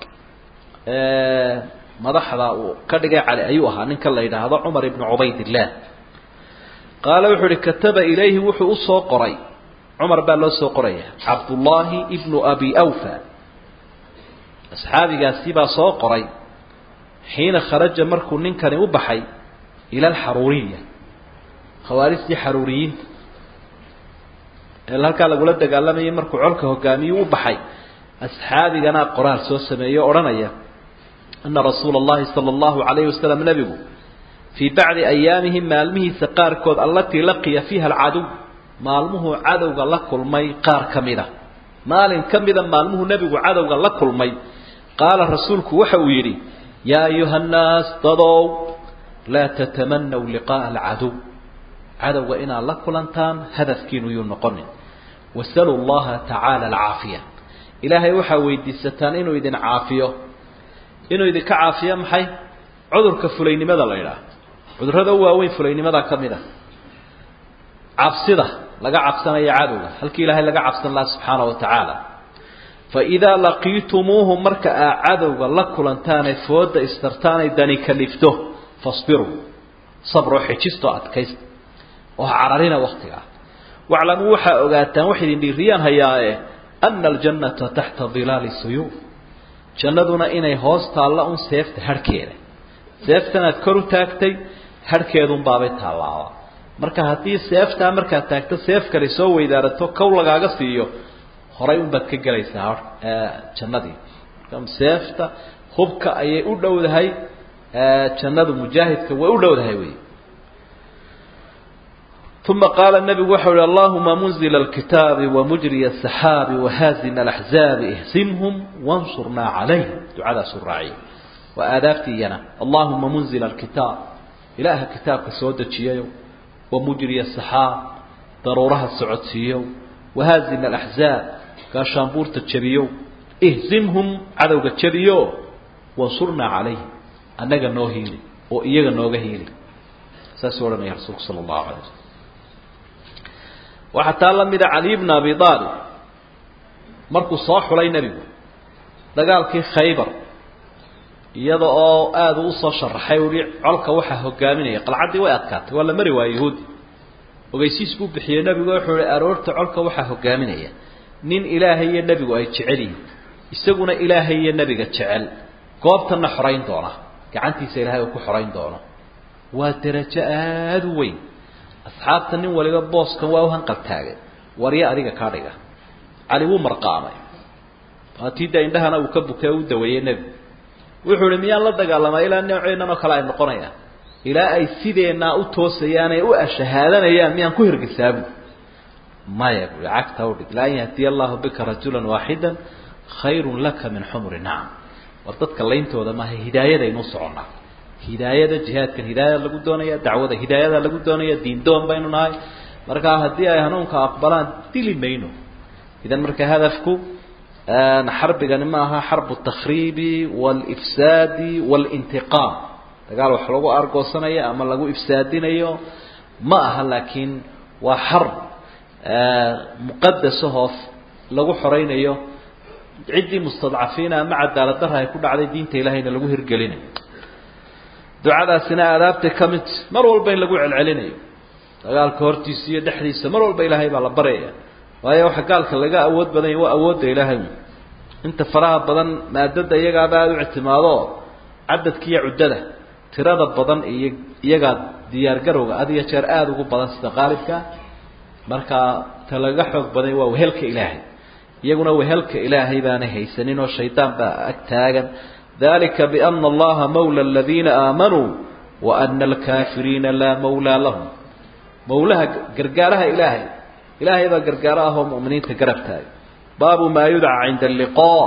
madaxda uu ka dhigay cali ayuu ahaa ninka la yidhaahdo cumar ibnu cubaydillaah qaala wuxuu uhi kataba ilayhi wuxuu usoo qoray cumar baa loo soo qoraya cabdullaahi ibnu abi awfa asxaabigaasi baa soo qoray xiina kharaja markuu ninkani u baxay ila alxaruuriya khawaarijtii xaruuriyiinta ee halkaa lagula dagaalamayay markuu colka hogaamiyuu u baxay asxaabigana qoraal soo sameeyo odhanaya ana rasuula allahi sala allahu calayhi wasalam nebigu fii bacdi ayaamihi maalmihiisa qaarkood allatii laqiya fiiha alcadow maalmuhuu cadowga la kulmay qaar ka mida maalin ka mida maalmuhuu nebigu cadowga la kulmay qaala rasuulku waxa uu yidhi yaa ayuha nnaas dadow laa tatamanaw liqaa'a alcadow cadowga inaad la kulantaan hadafkiinu yuu noqonin wasaluu llaha tacaala alcaafiya ilaahay waxaa weydiisataan inuu idin caafiyo inuu idinka caafiyo maxay cudurka fulaynimada la idhaah cudurrada u waaweyn fulaynimada ka mid a cabsida laga cabsanayo cadowga halkii ilaahay laga cabsan laha subxaana wa tacaala fa idaa laqiitumuuhu marka aa cadowga la kulantaanay fooda istartaanay dani kalifto fasbiruu sabroo xejisto adkaysta oo ha cararina waktigaa waclamuu waxaa ogaataan wax idin dhiiriyaan hayaae ana aljannata taxta dilaali suyuuf jannaduna inay hoos taalla un seefta harhkeeda seeftanaad kor u taagtay harhkeedun baabay taallaaba marka haddii seeftaa markaad taagto seef kale soo weydaarato kow lagaaga siiyo horay unbaad ka gelaysaa jannadii seefta hubka ayay u dhowdahay jannadu mujaahidka way u dhowdahay wey uma qaala nabigu waxau hi allahuma munzila alkitaabi wamujriya asaxaabi wahaazina alaxzaabi ihzimhum wansurnaa calayhim ducadaasuu raaciya waa aadaabtii iyana allahuma munzila alkitaab ilaaha kitaabka soo dejiyayo wamujriya asaxaab daruuraha socodsiiyow wahaazim alaxzaab gaashaanbuurta jabiyow ihzimhum cadowga jabiyo wansurnaa calayhim annaga noo hiili oo iyaga nooga hiili saasuu odhanaya rasuulku sala allahu alay waslm waxaa taa la mida cali bna abi aalib markuu soo xulay nebigu dagaalkii khaybar iyada oo aada u usoo sharaxay uhi colka waxaa hogaaminaya qalcaddii way adkaatay waa la mari waaya yahuudi ogeysiis buu bixiyey nebigu wuxuu ihi aroorta colka waxaa hogaaminaya nin ilaahay iyo nebigu ay jecel yihin isaguna ilaahay iyo nebiga jecel goobtana xorayn doona gacantiisa ilaahay uu ku xorayn doono waa derajo aada u weyn asxaabta nin waliba booskan waa u hanqaltaagay warya adiga kaa dhiga cali wuu marqaamay waatiida indhahana uu ka bukay u daweeyey nebigu wuxuu ihi miyaan la dagaalamaa ilaa nooceennan oo kale ay noqonayaan ilaa ay sideennaa u toosayaan ee u ashahaadanayaan miyaan ku hirgisaabu maya bui cagta udhig la an yahdiya allahu bika rajulan waaxida khayrun laka min xumri nacam war dadka layntooda maaha hidaayadaynuu soconnaa hidaayada jihaadkan hidaayada lagu doonaya dacwada hidaayada lagu doonaya diindoon baynu nahay markaa haddii ay hanuunka aqbalaan dili mayno idan marka hadafku xarbigani ma aha xarbu takhriibi waalifsaadi waalintiqaam dagaal wax lagu argoosanayo ama lagu ifsaadinayo ma aha laakiin waa xarb muqadasahoo lagu xoraynayo ciddii mustadcafiina ama cadaalad darra ay ku dhacday diinta ilahayna lagu hirgelinayo ducadaasina aadaabtay ka mid mar walba in lagu celcelinayo dagaalka hortiisa iyo dhexdiisa mar walba ilaahay baa la baryaya waayo waxa gaalka laga awood badan yahy waa awoodda ilaahay inta faraha badan maadada iyagaaba aada u ictimaado cadadka iyo cuddada tirada badan iyo iyagaa diyaargarowga had iyo jeer aada ugu badan sida qaalibka markaa ta laga xoog badan waa wehelka ilaahay iyaguna wehelka ilaahay baanay haysanin oo shaydaan baa ag taagan dalika biana allaha mawla aladiina aamanuu wa ana alkaafiriina laa mawlaa lahum mawlaha gargaaraha ilaahay ilaahay baa gargaaro ah oo mu'miniinta garab taaga baabu maa yudca cinda alliqaa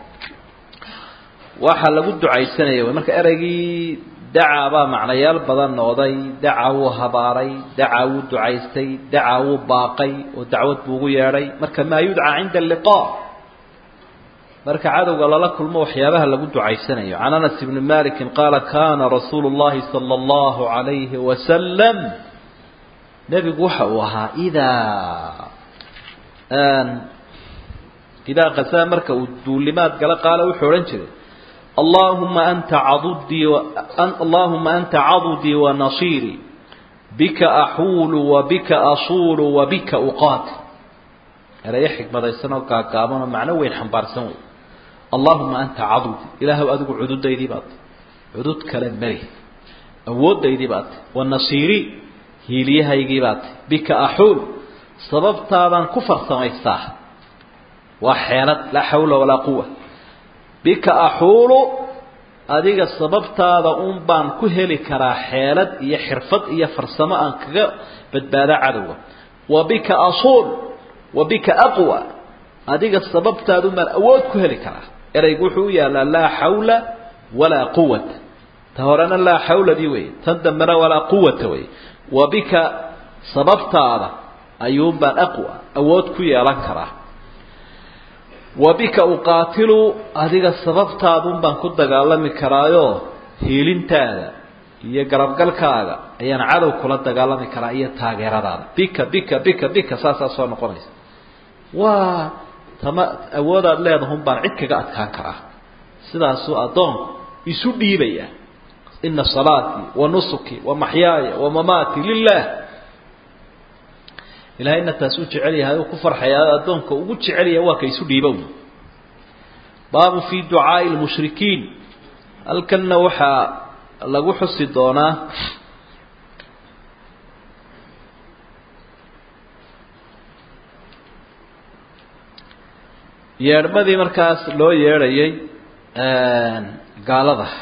waxaa lagu ducaysanaya wy marka ereygii dacaa baa macnayaal badan noqday daca wuu habaaray daca wuu ducaystay daca wuu baaqay oo dacwad buu ugu yeedhay marka maa yudca cinda alliqaa marka cadowga lala kulmo waxyaabaha lagu ducaysanayo can anas ibni maliki qaala kana rasuulu llahi sala allahu alayhi wasalam nebigu waxa uu ahaa idaa idaa qasaa marka uu duulimaad gala qaala wuxuu odhan jiray allahuma anta cadudii allahuma anta cadudii wanasiirii bika axuulu wabika asuulu wabika uqaatil erayo xikmadaysan oo gaagaaban oo macno weyn xambaarsan wey allahuma anta cadudi ilaahw adigu cududaydii baad cudud kale mari awoodaydii baad wanasiirii hiiliyahaygii baad bika axuul sababtaadaan ku farsamaystaa waa xeelad laa xawla walaa quwa bika axuulu adiga sababtaada un baan ku heli karaa xeelad iyo xirfad iyo farsamo aan kaga badbaada cadowga wa bika asuul wa bika aqwa adiga sababtaadun baan awood ku heli karaa ereygu wuxuu u yaallaa laa xawla walaa quwata ta horena laa xawladii wey tan dambena walaa quwata wey wa bika sababtaada ayuun baan aqwa awood ku yeelan karaa wa bika uqaatilu adiga sababtaadun baan ku dagaalami karaayo hiilintaada iyo garabgalkaaga ayaan cadow kula dagaalami karaa iyo taageeradaada bika bika bika bika saasaa soo noqonaysa waa tama awoodaad leedahun baan cid kaga adkaan karaa sidaasuu addoonku isu dhiibaya ina salaatii wa nusuki wa maxyaaya wa mamaati lilah ilahayna taas u jecel yahay u ku farxaya addoonka ugu jecel yahay waa ka isu dhiibow baabu fi ducaai lmushrikiin halkanna waxaa lagu xusi doonaa yeedhmadii markaas loo yeedhayay gaalada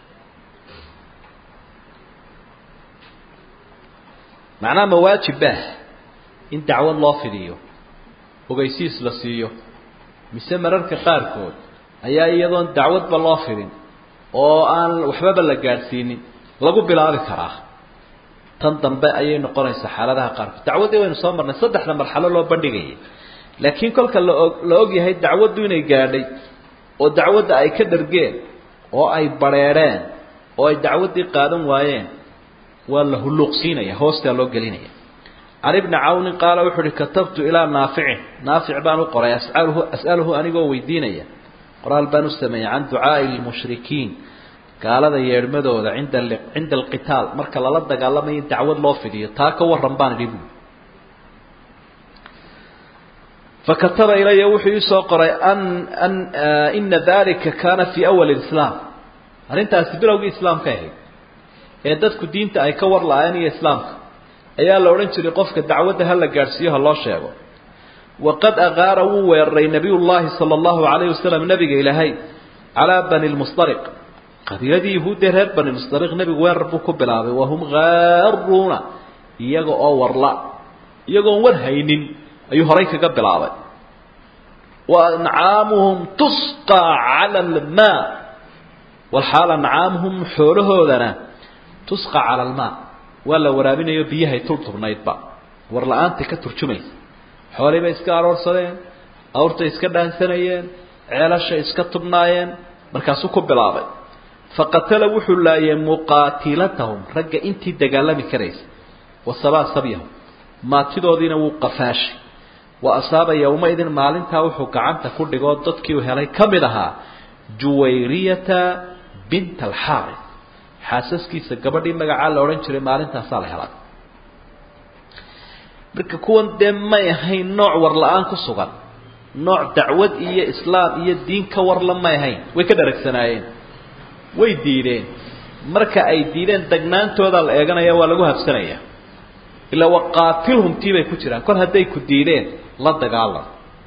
macnaha ma waajibah in dacwad loo fidiyo ogeysiis la siiyo mise mararka qaarkood ayaa iyadoon dacwadba loo fidin oo aan waxbaba la gaadhsiinin lagu bilaabi karaa tan dambe ayay noqonaysaa xaaladaha qaarkood dacwaddii waynu soo marnay saddexda marxalo loo bandhigayay laakiin kolka laog la og yahay dacwaddu inay gaadhay oo dacwadda ay ka dhargeen oo ay badrheedheen oo ay dacwaddii qaadan waayeen waa la hulluuqsiinaya hoostaa loo gelinaya can ibni cawnin qaala wuxuu uhi katabtu ilaa naaficin naafic baan u qoray asaluhu as'aluhu anigoo weydiinaya qoraal baan u sameeyey can ducaa'i lmushrikiin gaalada yeedhmadooda inda cinda alqitaal marka lala dagaalamayo in dacwad loo fidiyo taa ka warran baan idhi buui fakataba ilaya wuxuu iisoo qoray an an ina dalika kaana fii awali islaam arrintaasi bilowgii islaamka ahayd ee dadku diinta ay ka war la-aayeen iyo islaamka ayaa la odhan jiray qofka dacwadda ha la gaadhsiiyo ha loo sheego waqad aqaara wuu weeraray nabiy llaahi sala allahu calayhi wasalam nabiga ilaahay calaa bani lmusdariq qabiiladii yahuuddee reer bani musdariq nebigu weerar buu ku bilaabay wahum gaaruuna iyaga oo warla iyagoon war haynin ayuu horay kaga bilaabay wa ancaamuhum tusqaa cala almaa walxaal ancaamuhum xoolahoodana tusqa cala almaa waa la waraabinayo biyahay tultubnaydba war la-aantai ka turjumaysa xoolii bay iska aroorsadeen awrtay iska dhaansanayeen ceelashay iska tubnaayeen markaasuu ku bilaabay faqatala wuxuu laayay muqaatilatahum ragga intii dagaalami karaysa wasabaa sabyahum maatidoodiina wuu qafaashay wa asaaba yowmaidin maalintaa wuxuu gacanta ku dhigoo dadkii uu helay ka mid ahaa juwayriyata binta alxaari xaasaskiisa gabadhii magacaa la odhan jiray maalintaasaa la helay marka kuwan dee may ahayn nooc war la-aan ku sugan nooc dacwad iyo islaam iyo diin ka warla may ahayn way ka dharagsanaayeen way diideen marka ay diideen degnaantoodaa la eeganaya waa lagu habsanaya ilaa waqaatilhum tii bay ku jiraan kol hadday ku diideen la dagaalam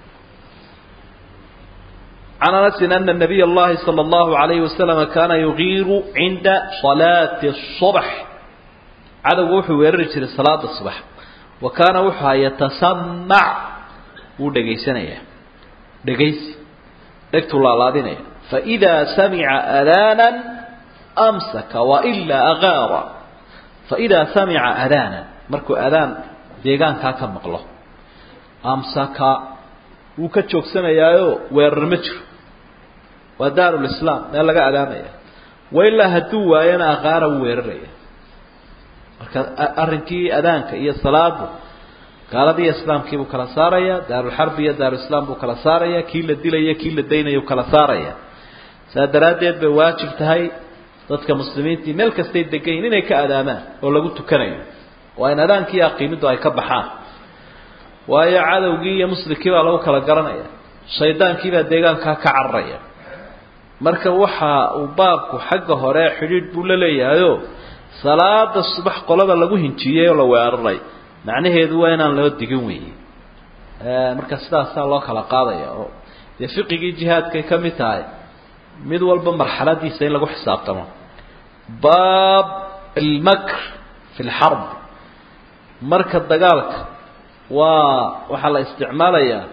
can anasin ana nabiy اllahi salى اllahu alayhi wasalama kaana yugiiru cinda salaati الصubx cadowga wuxuu weerari jiray salaada subax wa kaana wuxuu ha yatasamac wuu dhegaysanaya dhegaysi dhegtuu laalaadinaya faإida samica adana amsaka wailaa agaara faidaa samica adana markuu adaan deegaankaa ka maqlo amsaka wuu ka joogsanayaayo weerar ma jiro waa daarulislaam meel laga adaamaya wailaa hadduu waayana aqaara wuu weeraraya marka arrinkii adaanka iyo salaadu gaaladiiyo islaamkiibuu kala saaraya daarulxarbi iyo daarulislaam buu kala saaraya kii la dilaya kii la daynaya u kala saaraya saa daraaddeed bay waajib tahay dadka muslimiintii meel kastay degayin inay ka adaamaan oo lagu tukanayo waa in adaankii aqiimiddu ay ka baxaan waayo cadowgii iyo muslimkii baa lagu kala garanaya shaydaankii baa deegaankaa ka cararaya marka waxa uu baabku xagga hore xidhiidh buu la leeyahayo salaada subax qolada lagu hinjiyey oo la weeraray macnaheedu waa inaan loo digin weeye marka sidaasaa loo kala qaadaya oo dee fiqigii jihaadkay ka mid tahay mid walba marxaladiisa in lagu xisaabtamo baab almakr fi lxarb marka dagaalka waa waxaa la isticmaalayaa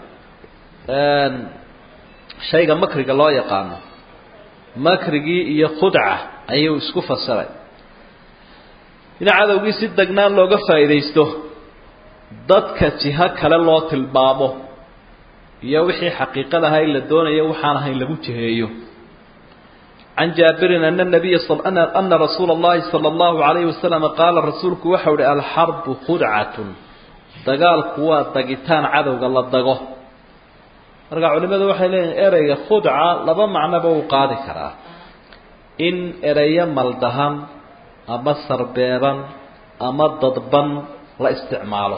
shayga makriga loo yaqaano makrigii iyo khudca ayuu isku fasiray in cadowgii si degnaan looga faa'iidaysto dadka jiho kale loo tilmaamo iyo wixii xaqiiqada ahaa in la doonayo waxaan ahayn lagu jiheeyo can jaabirin ana nabiya ana rasuula اllahi salى اllahu alayhi wasalam qaala rasuulku waxau uhi alxarbu khudcatun dagaalku waa dagitaan cadowga la dago marka culimadu waxay leeyihin ereyga khudca laba macnoba uu qaadi karaa in ereyo maldahan ama sarbeeban ama dadban la isticmaalo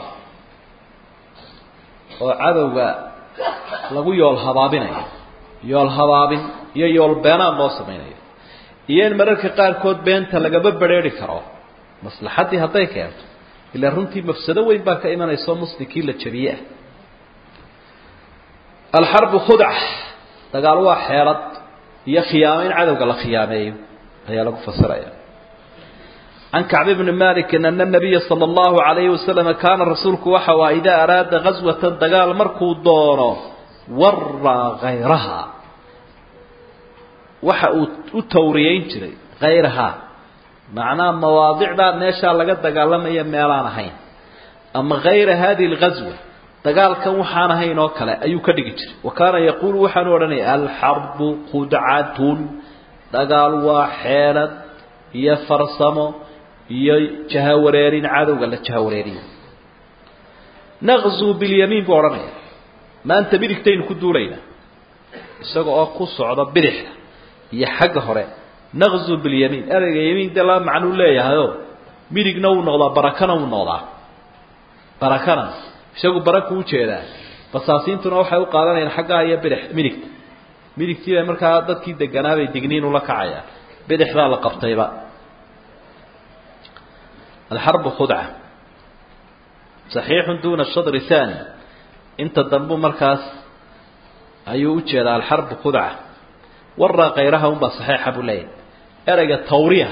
oo cadowga lagu yool habaabinayo yool habaabin iyo yool beenaan loo samaynayo iyo in mararka qaarkood beenta lagaba bedrheeri karo maslaxaddii hadday keento ilaa runtii mafsado weyn baa ka imanayso muslimkii la jabiye ah alxarbu khudca dagaal waa xeelad iyo khiyaamo in cadowga la khiyaameeyo ayaa lagu fasiraya can kacb bni malikin ana nabiya sala allahu alayhi wasalam kaana rasuulku waxa waa idaa araada gaswatan dagaal markuu doono waraa hayraha waxa uu u tawriyeyn jiray hayrahaa macnaha mawaadicdaa meeshaa laga dagaalamaya meelaan ahayn ama hayra hadihi alghazwa dagaalkan waxaan ahayn oo kale ayuu ka dhigi jiray wa kaana yaquulu waxaanu odhanaya alxarbu khudcatun dagaal waa xeelad iyo farsamo iyo jahawareerin cadowga la jahawareeriyo naqzuu bilyamiin buu odhanaya maanta midigtaynu ku duulaynaa isaga oo ku socda bidixda iyo xagga hore naqzuu bilyamiin ereyga yamiin dee laba macnuu leeyahayo midigna wuu noqdaa barakana wuu noqdaa barakana isagu baraka ujeedaa basaasiintuna waxay u qaadanayaan xaggaa iyo bidix midigta midigtii bay markaa dadkii deganaabay digniin ula kacayaan bidixdaa la qabtayba alxarbu khudca saxiixun duuna shadri thani inta dambu markaas ayuu ujeedaa alxarbu khudca waraa kayraha unbaa saxiixa buu leeyahay ereyga tawriya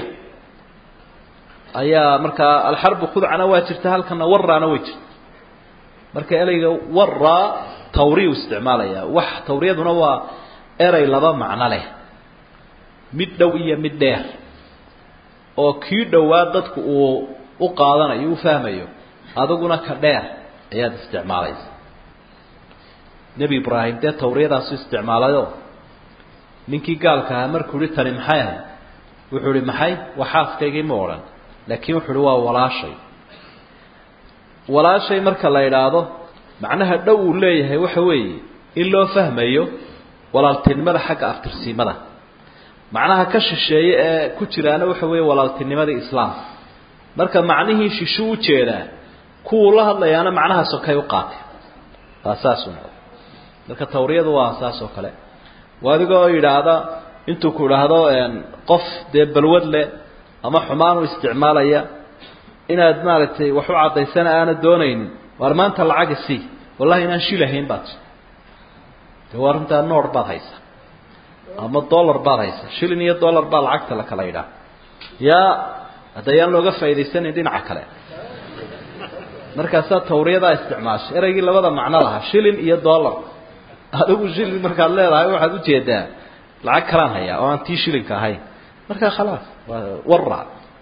ayaa markaa alxarbu khudcana waa jirta halkana waraana way jirta marka ereyga waraa tawriya u isticmaalaya wax tawriyaduna waa erey laba macno leh mid dhow iyo mid dheer oo kii dhowaa dadku uu u qaadanayo u fahmayo adiguna ka dheer ayaad isticmaalaysa nebi ibraahim dee tawriyadaasu isticmaalayo ninkii gaalka ahaa markuu yihi tani maxay ahay wuxuu ihi maxay waa xaaskaygii ma odhan laakiin wuxuu ihi waa walaashay walaashay marka la idhaahdo macnaha dhow uu leeyahay waxa weeye in loo fahmayo walaaltinimada xagga aftirsiimada macnaha ka shisheeye ee ku jiraana waxa weeye walaaltinimadii islaamka marka macnihii shishu u jeedaa kuwuu la hadlayaana macnaha sokay u qaatay waa saas un marka tawriyadu waa saas oo kale waa adigoo yidhaahda intuu ku idhaahdo qof dee balwad leh ama xumaan u isticmaalaya inaad maaragtay wax u caddaysana aana doonaynin waar maanta lacagi sii wallahi inaan shilahayn baad de waa runtaa noor baad haysa ama dollar baad haysa shilin iyo dollar baa lacagta la kala yidhaah yaa haddayaan looga faa'idaysanayn dhinaca kale markaasaa tawriyadaa isticmaashay ereygii labada macno lahaa shilin iyo dollar adigu shilin markaad leedahay waxaad ujeedaa lacag kalaan hayaa oo aan tii shilinka ahayn markaa khalaas waa wara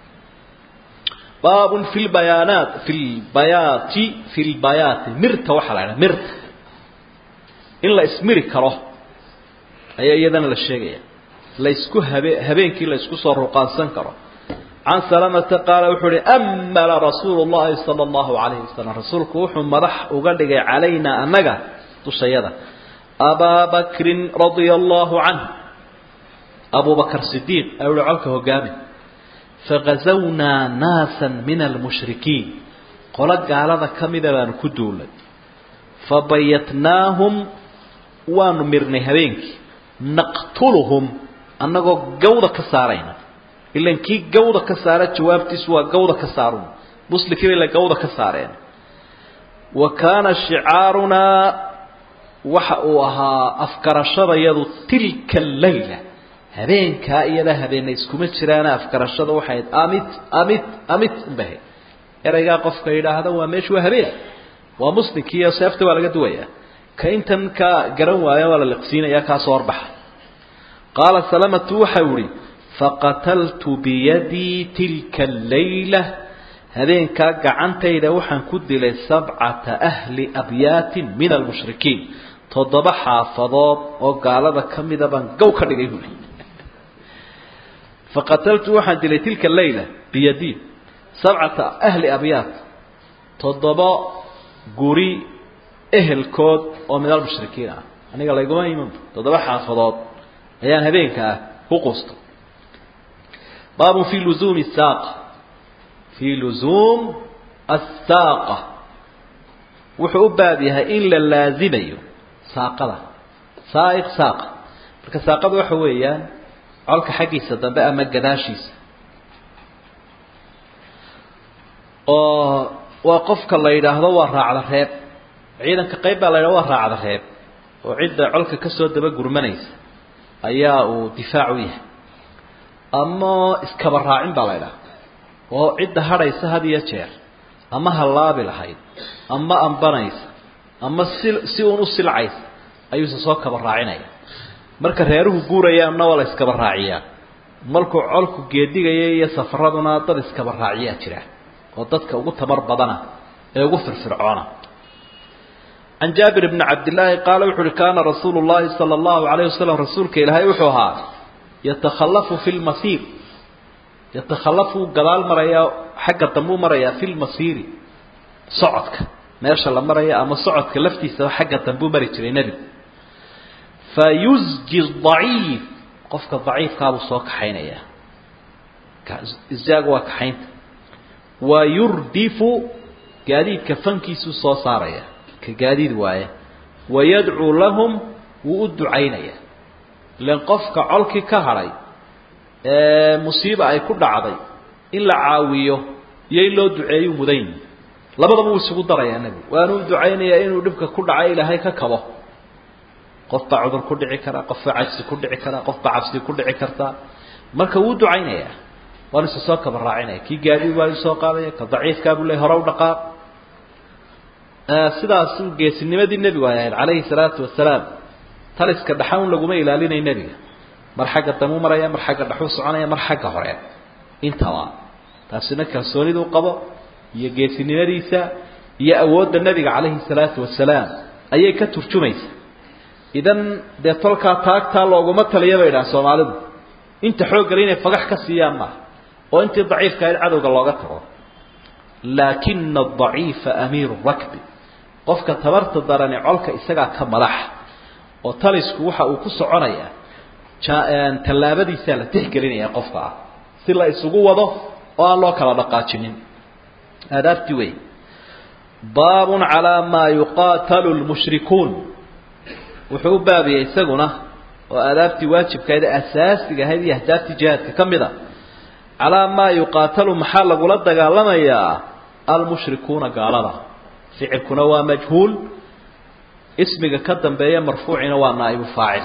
baabun fi lbayaanaat fi lbayaati fi lbayaati mirta waxaa la idhaha mirta in la ismiri karo ayaa iyadana la sheegaya laysku habe habeenkii la isku soo ruqaansan karo can salamata qaala wuxuu uhi amala rasuulu llahi sala allahu calayhi wasalam rasuulku wuxuu madax uga dhigay calaynaa annaga dushayada abaa bakrin radia allahu canh abu bakr sidiiq ayuu uhi colka hogaami fagazawnaa naasa min almushrikiin qolo gaalada ka mida baanu ku duulay fabayatnaahum waanu mirnay habeenkii naqtuluhum annagoo gawda ka saarayna ilan kii gawda ka saara jawaabtiisu waa gawda ka saarun muslimkii bay la gawda ka saareen wa kaana shicaarunaa waxa uu ahaa afgarashadayadu tilka allayla habeenkaa iyada habeena iskuma jiraana afgarashada waxay ahayd amit amit amit unbahay ereygaa qofka yidhaahda waa meeshu waa habeen waa muslimkiiyo seefta waa laga duwayaa ka intan ka garan waaya waa la liqsiinaya kaasoo horbaxa qaala salamatu waxau ihi faqataltu biyadii tilka allayla habeenkaa gacantayda waxaan ku dilay sabcata ahli abyaatin min almushrikiin toddoba xaafadood oo gaalada ka mida baan gow ka dhigay buuli faqataltu waxaan dilay tilka allayla biyadii sabcata ahli abyaat toddoba guri ehelkood oo min almushrikiin ah aniga layguma iman toddoba xaafadood ayaan habeenka ah ku quusta baabun fi luzuumi saaqa fii luzuum assaaqa wuxuu u baab yahay in la laazimayo saaqada saaiq saaqa marka saaqada waxa weeyaan colka xaggiisa dambe ama gadaashiisa oo waa qofka la yidhaahdo waa raacda reeb ciidanka qayb baa la yidhahdo waa raacda reeb oo cidda colka kasoo daba gurmanaysa ayaa uu difaac u yahay ama iskaba raacin baa la ydhaha oo cidda hadhaysa had iyo jeer ama hallaabi lahayd ama ambanaysa ama si si uun u silcaysa ayuuse soo kaba raacinaya marka reeruhu guurayaanna waa la iskaba raaciyaa markuu colku geedigaya iyo safaraduna dad iskaba raaciyaa jira oo dadka ugu tabar badana ee ugu firfircoona can jaabir bni cabdillaahi qaala wuxu uhi kaana rasuulu llahi sala allahu alayh wasalam rasuulka ilaahay wuxuu ahaa yatakhallafu fi lmasiir yatakhallafu gadaal marayaa xagga dambuu marayaa fi lmasiiri socodka meesha la maraya ama socodka laftiisaba xagga dambuu mari jiray nebigu fa yusji daciif qofka daciifkaabuu soo kaxaynayaa isjaagu waa kaxaynta wa yurdifu gaadiidka fankiisuu soo saaraya ka gaadiid waaya wayadcuu lahum wuu u ducaynaya ilan qofka colkii ka hadhay ee musiiba ay ku dhacday in la caawiyo iyo in loo duceeyu mudayn labadaba wuu isugu darayaa nebigu waanuu ducaynayaa inuu dhibka ku dhacay ilaahay ka kabo qof baa cudur ku dhici karaa qof baa cajsi ku dhici karaa qof baa cabsi ku dhici kartaa marka wuu ducaynayaa waanu isa soo kaba raacinaya kii gaadiid waa soo qaadaya ka daciifkaabuu le hore u dhaqaaq sidaasuu geesinimadii nebigu ay ahayd calayhi salaatu wasalaam taliska dhaxan laguma ilaalinay nebiga mar xagga damuu maraya mar xagga dhaxuu soconaya mar xagga hore intaba taasina kalsooniduu qabo iyo geesinimadiisa iyo awoodda nebiga calayhi salaatu wasalaam ayay ka turjumaysa idan dee tolkaa taagtaa looguma taliya bay idhaha soomaalidu inta xooggale inay fagax ka siiyaan maaha oo intii daciifka ahayd cadowga looga tago laakina adaciifa amiiru rakbi qofka tabarta darani colka isagaa ka madaxa oo talisku waxa uu ku soconayaa tallaabadiisaa la tixgelinaya qofka ah si la isugu wado oo aan loo kala dhaqaajinin aadaabtii wey baabun calaa maa yuqaatalu lmushrikuun wuxuu u baabiyey isaguna oo aadaabtii waajibkahayd asaasiga ahayd iyo ahdaabtii jihaadka ka mid a calaa maa yuqaatalu maxaa lagula dagaalamayaa almushrikuuna gaalada ficilkuna waa majhuul ismiga ka dambeeya marfuucina waa naa'ibu faacil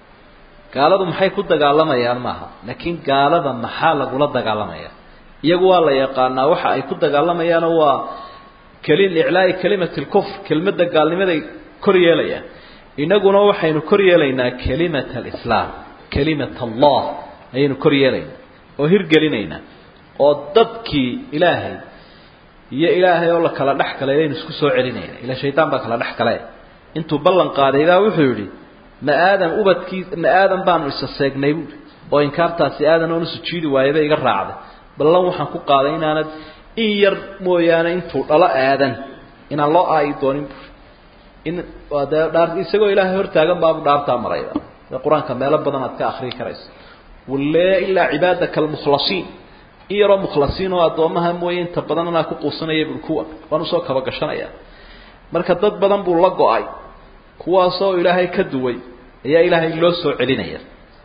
gaaladu maxay ku dagaalamayaan maaha laakiin gaalada maxaa lagula dagaalamaya iyagu waa la yaqaanaa waxa ay ku dagaalamayaana waa keli iclaa'i kelimati lkufr kelmadda gaalnimaday kor yeelayaan inaguna waxaynu kor yeelaynaa kelimat alislaam kelimat allah ayaynu kor yeelaynaa oo hirgelinaynaa oo dadkii ilaahay iyo ilaahay oo la kala dhex galay ayaynu isku soo celinayna ila shaydaan baa kala dhex gale intuu ballan qaaday baa wuxuu yidhi ma aadan ubadkii ma aadan baanu isa seegnay buui oo inkaartaasi aadan oonu sujuudi waayaba iga raacday ballan waxaan ku qaaday inaanad in yar mooyaane intuu dhalo aadan inaan loo aayi doonin buui in dee dhaa isagoo ilaahay hortaagan baabu dhaartaa marayda dee qur-aanka meelo badan aad ka akrii karayso walle ilaa cibaadaka almukhlasiin in yaroo mukhlasiin oo addoomaha mooye inta badan anaa ku quusanaya bui kuwa waan usoo kaba gashanaya marka dad badan buu la go-ay kuwaasoo ilaahay ka duway ayaa ilaahay loo soo celinaya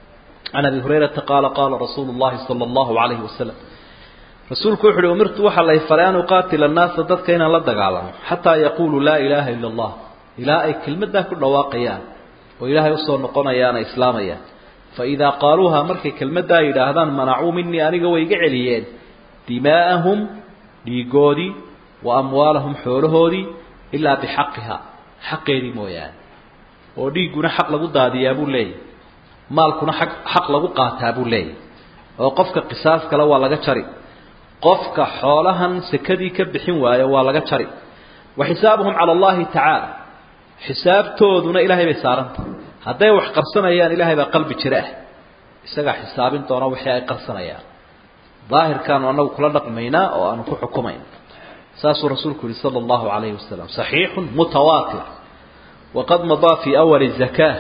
can abi hurayrata qaala qaala rasuulu llahi sala allahu calayhi wasalam rasuulku wuxu uhi umirtu waxaa lay faray an uqaatila annaasa dadka inaan la dagaalamo xataa yaquuluu laa ilaaha ila allah ilaa ay kelmaddaa ku dhawaaqayaan oo ilaahay usoo noqonayaan ay islaamayaan faidaa qaaluuha markay kelmaddaa yidhaahdaan manacuu minii aniga way iga celiyeen dimaa'ahum dhiigoodii wa amwaalahum xoolahoodii ilaa bixaqiha xaqeedii mooyaane oo dhiigguna xaq lagu daadiyaa buu leeyahy maalkuna aq xaq lagu qaataa buu leeyahy oo qofka qisaas kale waa laga jari qofka xoolahan sekadii ka bixin waayo waa laga jari wa xisaabuhum cala allahi tacaala xisaabtooduna ilaahay bay saarantah hadday wax qarsanayaan ilaahay baa qalbi jira ah isagaa xisaabin doona wixii ay qarsanayaan daahirkaanu anagu kula dhaqmaynaa oo aanu ku xukumayna saasuu rasuulku yihi sala allahu calayhi wasalam saxiixun mutawaatir waqad madaa fii awali zakaa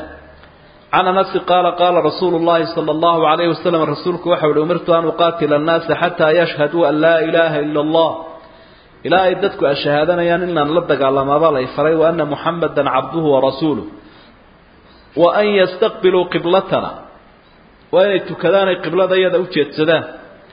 can anasi qaala qaala rasuulu llahi sala allahu calayhi wasalam rasuulku waxau uhi umirtu an uqaatila annaasa xataa yashhaduu an laa ilaaha ila allah ilaa ay dadku ashahaadanayaan inaan la dagaalamaabaa lay faray wa ana muxamadan cabduhu warasuuluh wa an yastaqbiluu qiblatana waa inay tukadaan ay qiblada iyada u jeedsadaan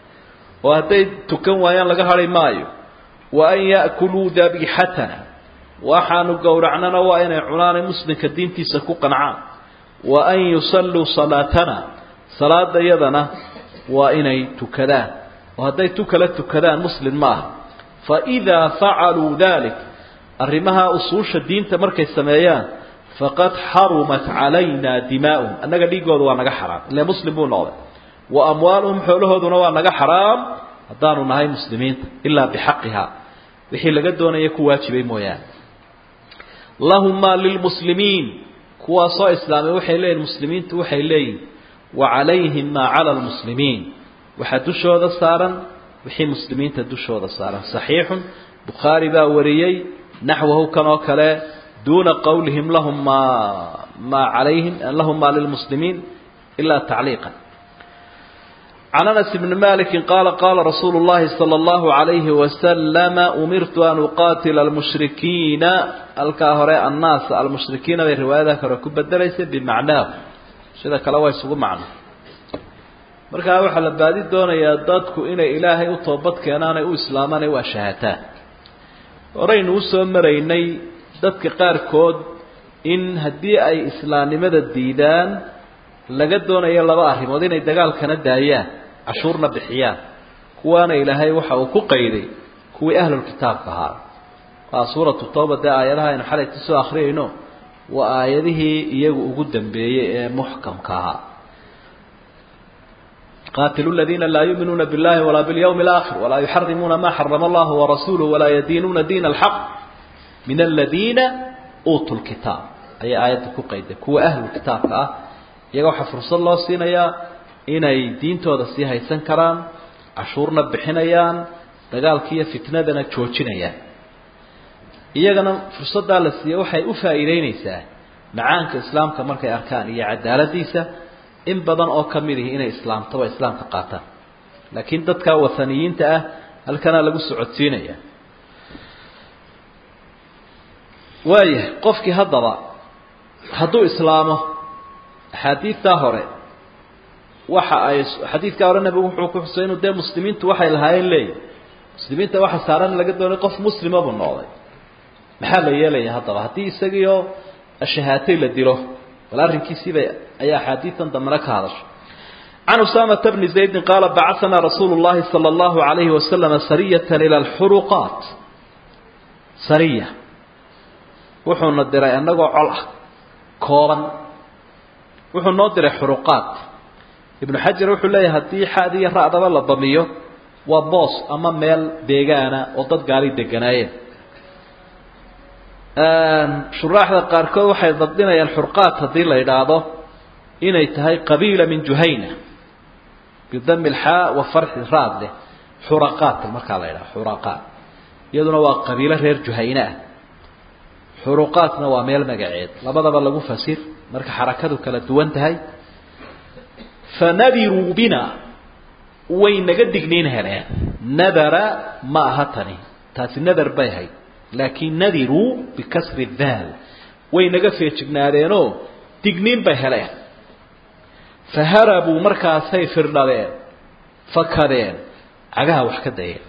oo hadday tukan waayaan laga hadhi maayo wa an ya'kuluu dabiixatana waxaanu gowracnana waa inay cunaanay muslimka diintiisa ku qancaan wa an yusalluu salaatana salaada iyadana waa inay tukadaan oo hadday tu kala tukadaan muslim ma aha faidaa facaluu dalik arrimaha usuusha diinta markay sameeyaan faqad xarumat calayna dimaa'uhum annaga dhiigooda waa naga xaraam ile muslim buu noqday wa amwaaluhum xoolahooduna waa naga xaraam haddaanu nahay muslimiinta ilaa bixaqiha wixii laga doonaya ku waajibay mooyaane lahum maa lilmuslimiin kuwaasoo islaamay waxay leeyihin muslimiintu waxay leeyihin wa calayhim maa cala lmuslimiin waxaa dushooda saaran wixii muslimiinta dushooda saaran saxiixun bukhaari baa wariyey naxwahu kan oo kale duuna qowlihim lahum maa maa calayhim lahum maa lilmuslimiin ilaa tacliiqan can anas bni maliki qaala qaala rasuulu llahi sala allahu calayhi wasalama umirtu an uqaatila almushrikiina halkaa hore annaas almushrikiina bay riwaayada hore ku bedelaysay bimacnaahu sida kale waa isugu macno markaa waxaa la baadi doonayaa dadku inay ilaahay u toobad keenaan ay u islaamaan ay u ashahaataan horaynu usoo maraynay dadka qaarkood in haddii ay islaamnimada diidaan laga doonayo laba arrimood inay dagaalkana daayaan cashuurna bixiyaan kuwaana ilaahay waxa uu ku qayday kuwii ahlulkitaabka ahaa waa suuratu tawba dee aayadaha aynu xalayta soo akhriyayno waa aayadihii iyagu ugu dambeeyey ee muxkamka ahaa qaatilu ladiina laa yuuminuuna biاllahi walaa biاlyawmi اlaakhir walaa yuxarimuuna ma xarama allahu warasuuluh walaa yadiinuuna diina alxaq min aladiina uutuu lkitaab ayay aayadda ku qayday kuwa ahlulkitaabka ah iyaga waxaa fursad loo siinayaa inay diintooda sii haysan karaan cashuurna bixinayaan dagaalkiiyo fitnadana joojinayaan iyagana fursaddaa la siiye waxay u faa'iideynaysaa macaanka islaamka markay arkaan iyo cadaaladiisa in badan oo ka mid ihi inay islaamtaba islaamka qaataan laakiin dadka wathaniyiinta ah halkanaa lagu socodsiinaya waayahay qofkii haddaba hadduu islaamo axaadiidtaa hore waxa ay xadiidkaa hore nabigu wuxuu ku xusay inuu dee muslimiintu waxay lahaayeen leeyihi muslimiinta waxa saaran laga doonay qof muslima buu noqday maxaa la yeelaya haddaba haddii isagiioo shahaatay la dilo bal arrinkiisiiba ayaa axaadiidan dambena ka hadashay can usaamata bni zaydin qaala bacaanaa rasuulu llahi sala allahu alayhi wasalama sariyatan ila alxuruqaat sariya wuxuuna diray annagoo col ah kooban wuxuu noo diray xuruqaat ibnu xajar wuxuu leeyahay haddii xaad iyo ra'daba la damiyo waa boos ama meel deegaana oo dad gaali deganaayeen shuraaxda qaarkood waxay dabdinayaan xurqaat haddii la yidhaahdo inay tahay qabiila min juhayna bidami lxaa wa farxi raad leh xuraqaat markaa la yidhaho xuraqaat iyaduna waa qabiilo reer juhayne ah xuruqaatna waa meel magaceed labadaba lagu fasir marka xarakadu kala duwan tahay fanadiruu bina way naga digniin heleen nadara ma aha tani taasi nadar bay ahayd laakiin nadiruu bikasri daal way naga feejignaadeenoo digniin bay heleen faharabuu markaasay firdhadeen fakadeen cagaha wax ka dayeen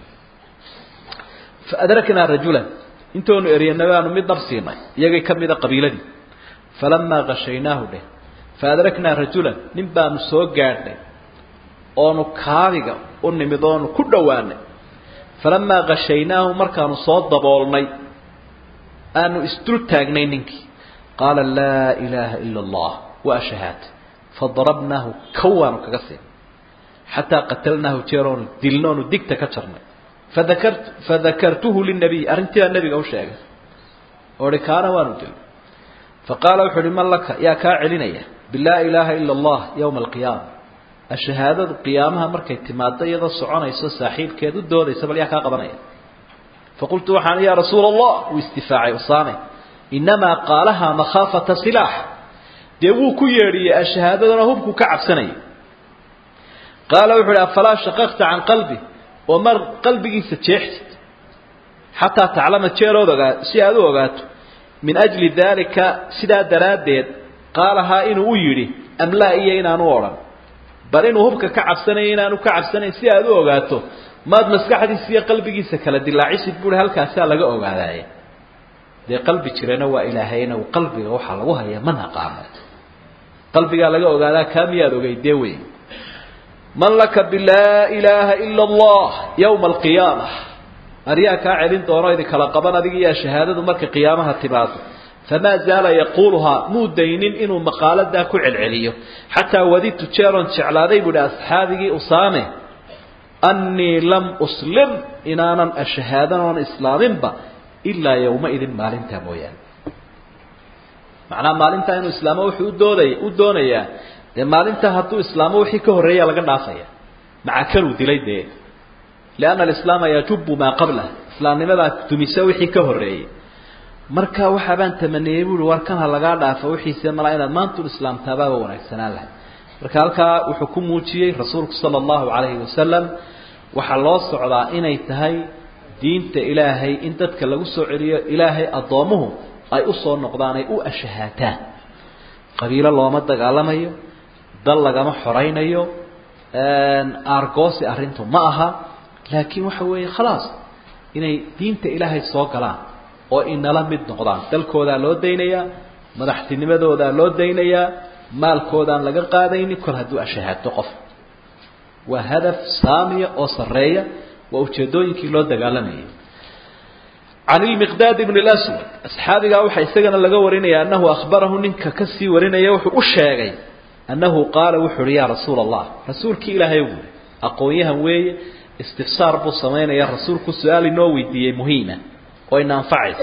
faadraknaa rajulan intoonu eryanay baanu mid nab siinay iyagay ka mida qabiiladii falamaa kashaynaahu dheh faadraknaa rajulan nin baanu soo gaadhnay oonu kaabiga u nimid oonu ku dhowaanay falamaa kashaynaahu markaanu soo daboolnay aanu isdul taagnay ninkii qaala laa ilaaha ila allah waa shahaad fadarabnaahu kawaanu kaga siin xataa qatalnaahu jeeroonu dilnoonu digta ka jarnay fadakar fadakartuhu linabiy arrintiibaa nebiga u sheegay oo hi kaana waanu dilay faqaala wuxu uhi man laka yaa kaa celinaya bilaa ilaaha ila allah yowma alqiyaama ashahaadadu qiyaamaha markay timaado iyadoo soconayso saaxiibkeed u doodaysa bal yaa kaa qabanaya faqultu waxaan yaa rasuula allah wuu istifaacay usaame inamaa qaalaha makhaafata silaax dee wuu ku yeedhiyey ashahaadadana hubku ka cabsanaya qaala wuxu uhi afalaa shaqaqta can qalbi oo mar qalbigiisa jeexsid xataa taclama jeerood ogaa si aad u ogaato min ajli daalika sidaa daraaddeed qaalahaa inuu u yidhi amlaa iyo inaanu odhan bal inuu hubka ka cabsanayo inaanu ka cabsanayn si aad u ogaato maad maskaxdiisa iyo qalbigiisa kala dilaacisid buui halkaasaa laga ogaadaaye dee qalbi jirana waa ilaahayna qalbiga waxaa lagu hayaa ma naqaano qalbigaa laga ogaadaa kaa miyaad ogeydee wey man laka bilaa ilaaha ila allah yowma alqiyaama aryaa kaa celin doono idinkala qaban adiga iyo shahaadadu markay qiyaamaha timaado famaa zaala yaquuluhaa muu daynin inuu maqaaladaa ku celceliyo xataa wadidtu jeeroon jeclaaday buu ihi asxaabigii usaame annii lam uslim inaanan ashahaadan oon islaaminba ilaa yowmaidin maalintaa mooyaane macnaha maalintaa inuu islaamo wuxuu udoodaya u doonayaa dee maalintaa hadduu islaamo wixii ka horreeya laga dhaafaya maca kanuu dilay dee lianna alislaama yajubu maa qablah islaamnimadaa dumisa wixii ka horreeyey marka waxaabaan tamaniyey buui war kan ha lagaa dhaafo wixiise malaa inaad maantun islaamtaabaaba wanaagsanaan lahay marka halkaa wuxuu ku muujiyey rasuulku sala allahu calayhi wasalam waxaa loo socdaa inay tahay diinta ilaahay in dadka lagu soo celiyo ilaahay addoomuhu ay usoo noqdaan ay u ashahaataan qabiilo looma dagaalamayo dal lagama xoraynayo aargoosi arrintu ma aha laakiin waxa weeye khalaas inay diinta ilaahay soo galaan oo inala mid noqdaan dalkoodaa loo daynayaa madaxtinimadoodaa loo daynayaa maalkoodaan laga qaadaynin kol hadduu ashahaato qof waa hadaf saamiya oo sarreeya waa ujeedooyinkii loo dagaalamayay can ilmiqdaad ibn اlaswad asxaabigaa waxaa isagana laga warinaya annahu akhbarahu ninka kasii warinaya wuxuu u sheegay annahu qaala wuxu uhi yaa rasuula allah rasuulkii ilaahay u uri aqoon-yahan weeye istifsaar buu samaynaya rasuulku su-aal inoo weydiiyey muhiima oo ina anfacaysa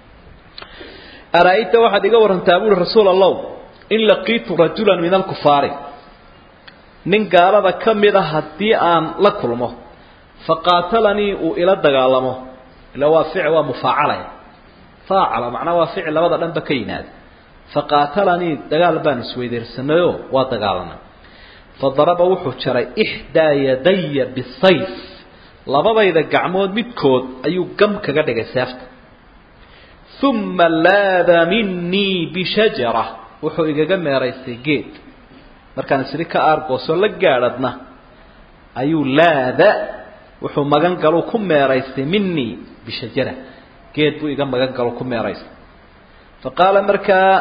ara-ayta waxaad iga warantaa buuri rasuul allow in laqiitu rajula min alkufaari nin gaalada ka mid a haddii aan la kulmo faqaatalanii uu ila dagaalamo ila waa fic waa mufaacalaya faacala macnaa waa ficil labada dhanba ka yimaada faqaatalanii dagaal baan isweydeersanayoo waa dagaalanay fadaraba wuxuu jaray ixdaa yadaya bisayf labadayda gacmood midkood ayuu gam kaga dhigay seefta uma laada minii bishajara wuxuu igaga meeraystay geed markaan isri ka aargoosoo la gaadhadna ayuu laada wuxuu magan galu ku meeraystay minii bishajara geed buu iga magan galo ku meeraystay fa qaala markaa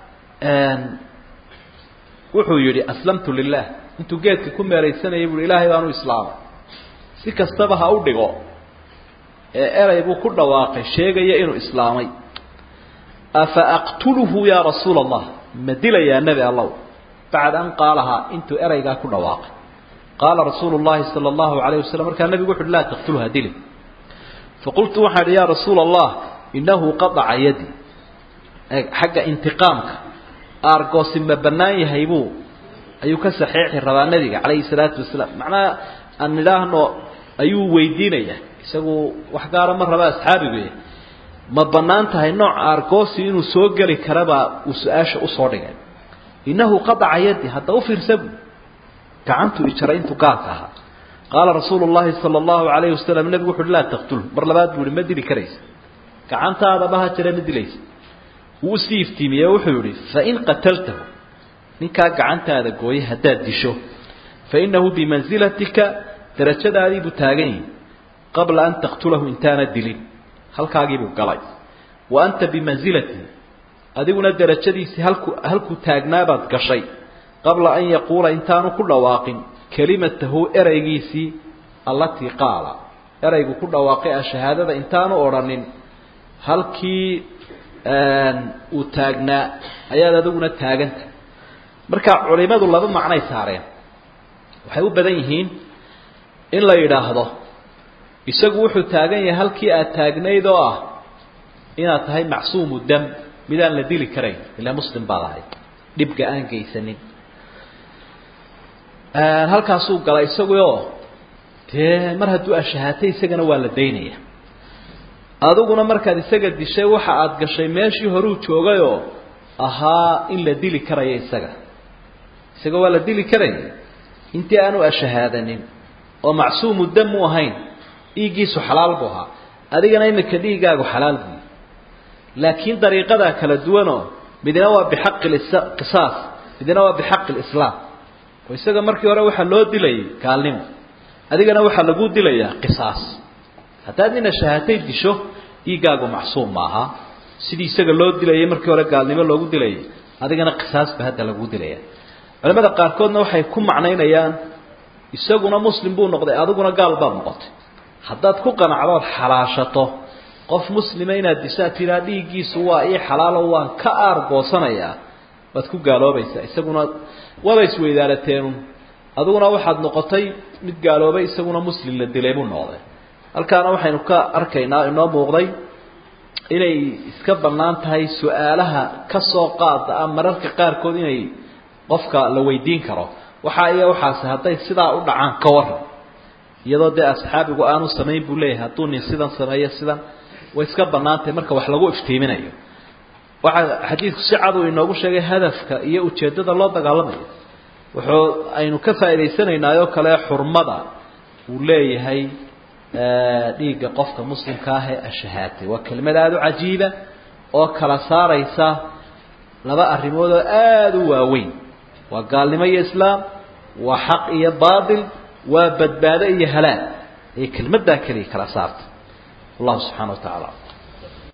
wuxuu yidhi aslamtu lilah intuu geedka ku meeraysanayay buui ilaahay baanu islaamay si kastaba ha u dhigo ee erey buu ku dhawaaqay sheegaya inuu islaamay afa aqtuluhu yaa rasuula allah ma dilayaa nebi allow bacda an qaalahaa intuu ereygaa ku dhawaaqay qaala rasuulu llahi sala allahu alayh wasalam markaa nebigu wuxu uhi laa taqtulha dili faqultu waxaan idhi yaa rasuula allah inahu qadaca yadi xagga intiqaamka aargoosi ma bannaan yahay buu ayuu ka saxeexi rabaa nebiga calayhi salaatu wasalaam macnaha aan nidhaahno ayuu weydiinaya isagu wax gaara ma raba asxaabigu ma bannaan tahay nooc aargoosi inuu soo geli karabaa uu su-aasha usoo dhigay innahu qadaca yadi hadda u fiirsa bu gacantuu ijaray intuu gaalka ahaa qaala rasuulu llahi sala allahu alayhi wasalam nebigu wuxu uhi laa taqtulhu mar labaad buu ihi ma dili karaysa gacantaada baha jira ma dilaysa wuu usii iftiimiye wuxuu yihi fain qataltahu ninkaa gacantaada gooye haddaad disho fainahu bimansilatika darajadaadii buu taagan yahi qabla an taqtulahu intaana dilin halkaagiibuu galay wa anta bimansilati adiguna darajadiisii halku halkuu taagnaabaad gashay qabla an yaquula intaanu ku dhawaaqin kelimatahu ereygiisii allatii qaala ereygu ku dhawaaqay a shahaadada intaanu odhanin halkii uu taagnaa ayaad adiguna taaganta marka culimadu laba macnay saareen waxay u badan yihiin in la yidhaahdo isagu wuxuu taagan yahay halkii aad taagnayd oo ah inaad tahay macsuumu dam midaan la dili karayn ilaa muslim baad ahayd dhibga aan geysanin halkaasuu galay isaguoo dee mar hadduu ashahaatay isagana waa la daynaya adiguna markaad isaga dishay waxa aad gashay meeshii horuu joogayoo ahaa in la dili karayo isaga isaga waa la dili karaya intii aanu ashahaadanin oo macsuumu dam u ahayn dhiiggiisu xalaal buu ahaa adigana imika dhiiggaagu xalaal buu laakiin dariiqadaa kala duwanoo midna waa bixaqi qisaas midna waa bixaqi lislaam oo isaga markii hore waxaa loo dilayay gaalnimo adigana waxaa lagu dilayaa qisaas haddaad nina shahaatay disho dhiiggaagu macsuum maaha sidii isaga loo dilayay markii hore gaalnimo loogu dilayay adigana qisaasba hadda lagu dilaya culamada qaarkoodna waxay ku macnaynayaan isaguna muslim buu noqday adiguna gaal baad noqotay haddaad ku qanacdood xalaashato qof muslima inaad dishaa tiraa dhiiggiisu waa ii xalaalo waan ka aargoosanayaa waad ku gaaloobaysaa isaguna waba isweydaarateenu adiguna waxaad noqotay mid gaaloobay isaguna muslim la dilay buu noqday halkaana waxaynu ka arkaynaa inoo muuqday inay iska bannaan tahay su-aalaha ka soo qaada ah mararka qaarkood inay qofka la weydiin karo waxaa iyo waxaasi hadday sidaa u dhacaan ka waran iyadoo dee asxaabigu aanu samayn buu leeyahay hadduu nin sidan sameeyo sidan way iska bannaantahay marka wax lagu iftiiminayo waxaa xadiidku si cad uu inoogu sheegay hadafka iyo ujeeddada loo dagaalamayo wuxuu aynu ka faa'idaysanaynaaoo kale xurmada uu leeyahay dhiigga qofka muslimka ah ee ashahaatay waa kelmad aada u cajiiba oo kala saaraysa laba arrimood oo aada u waaweyn waa gaalnimo iyo islaam waa xaq iyo baatil waa badbaado iyo halaag ayay kelmaddaa keliya kala saarta wallahu subxana wa tacaala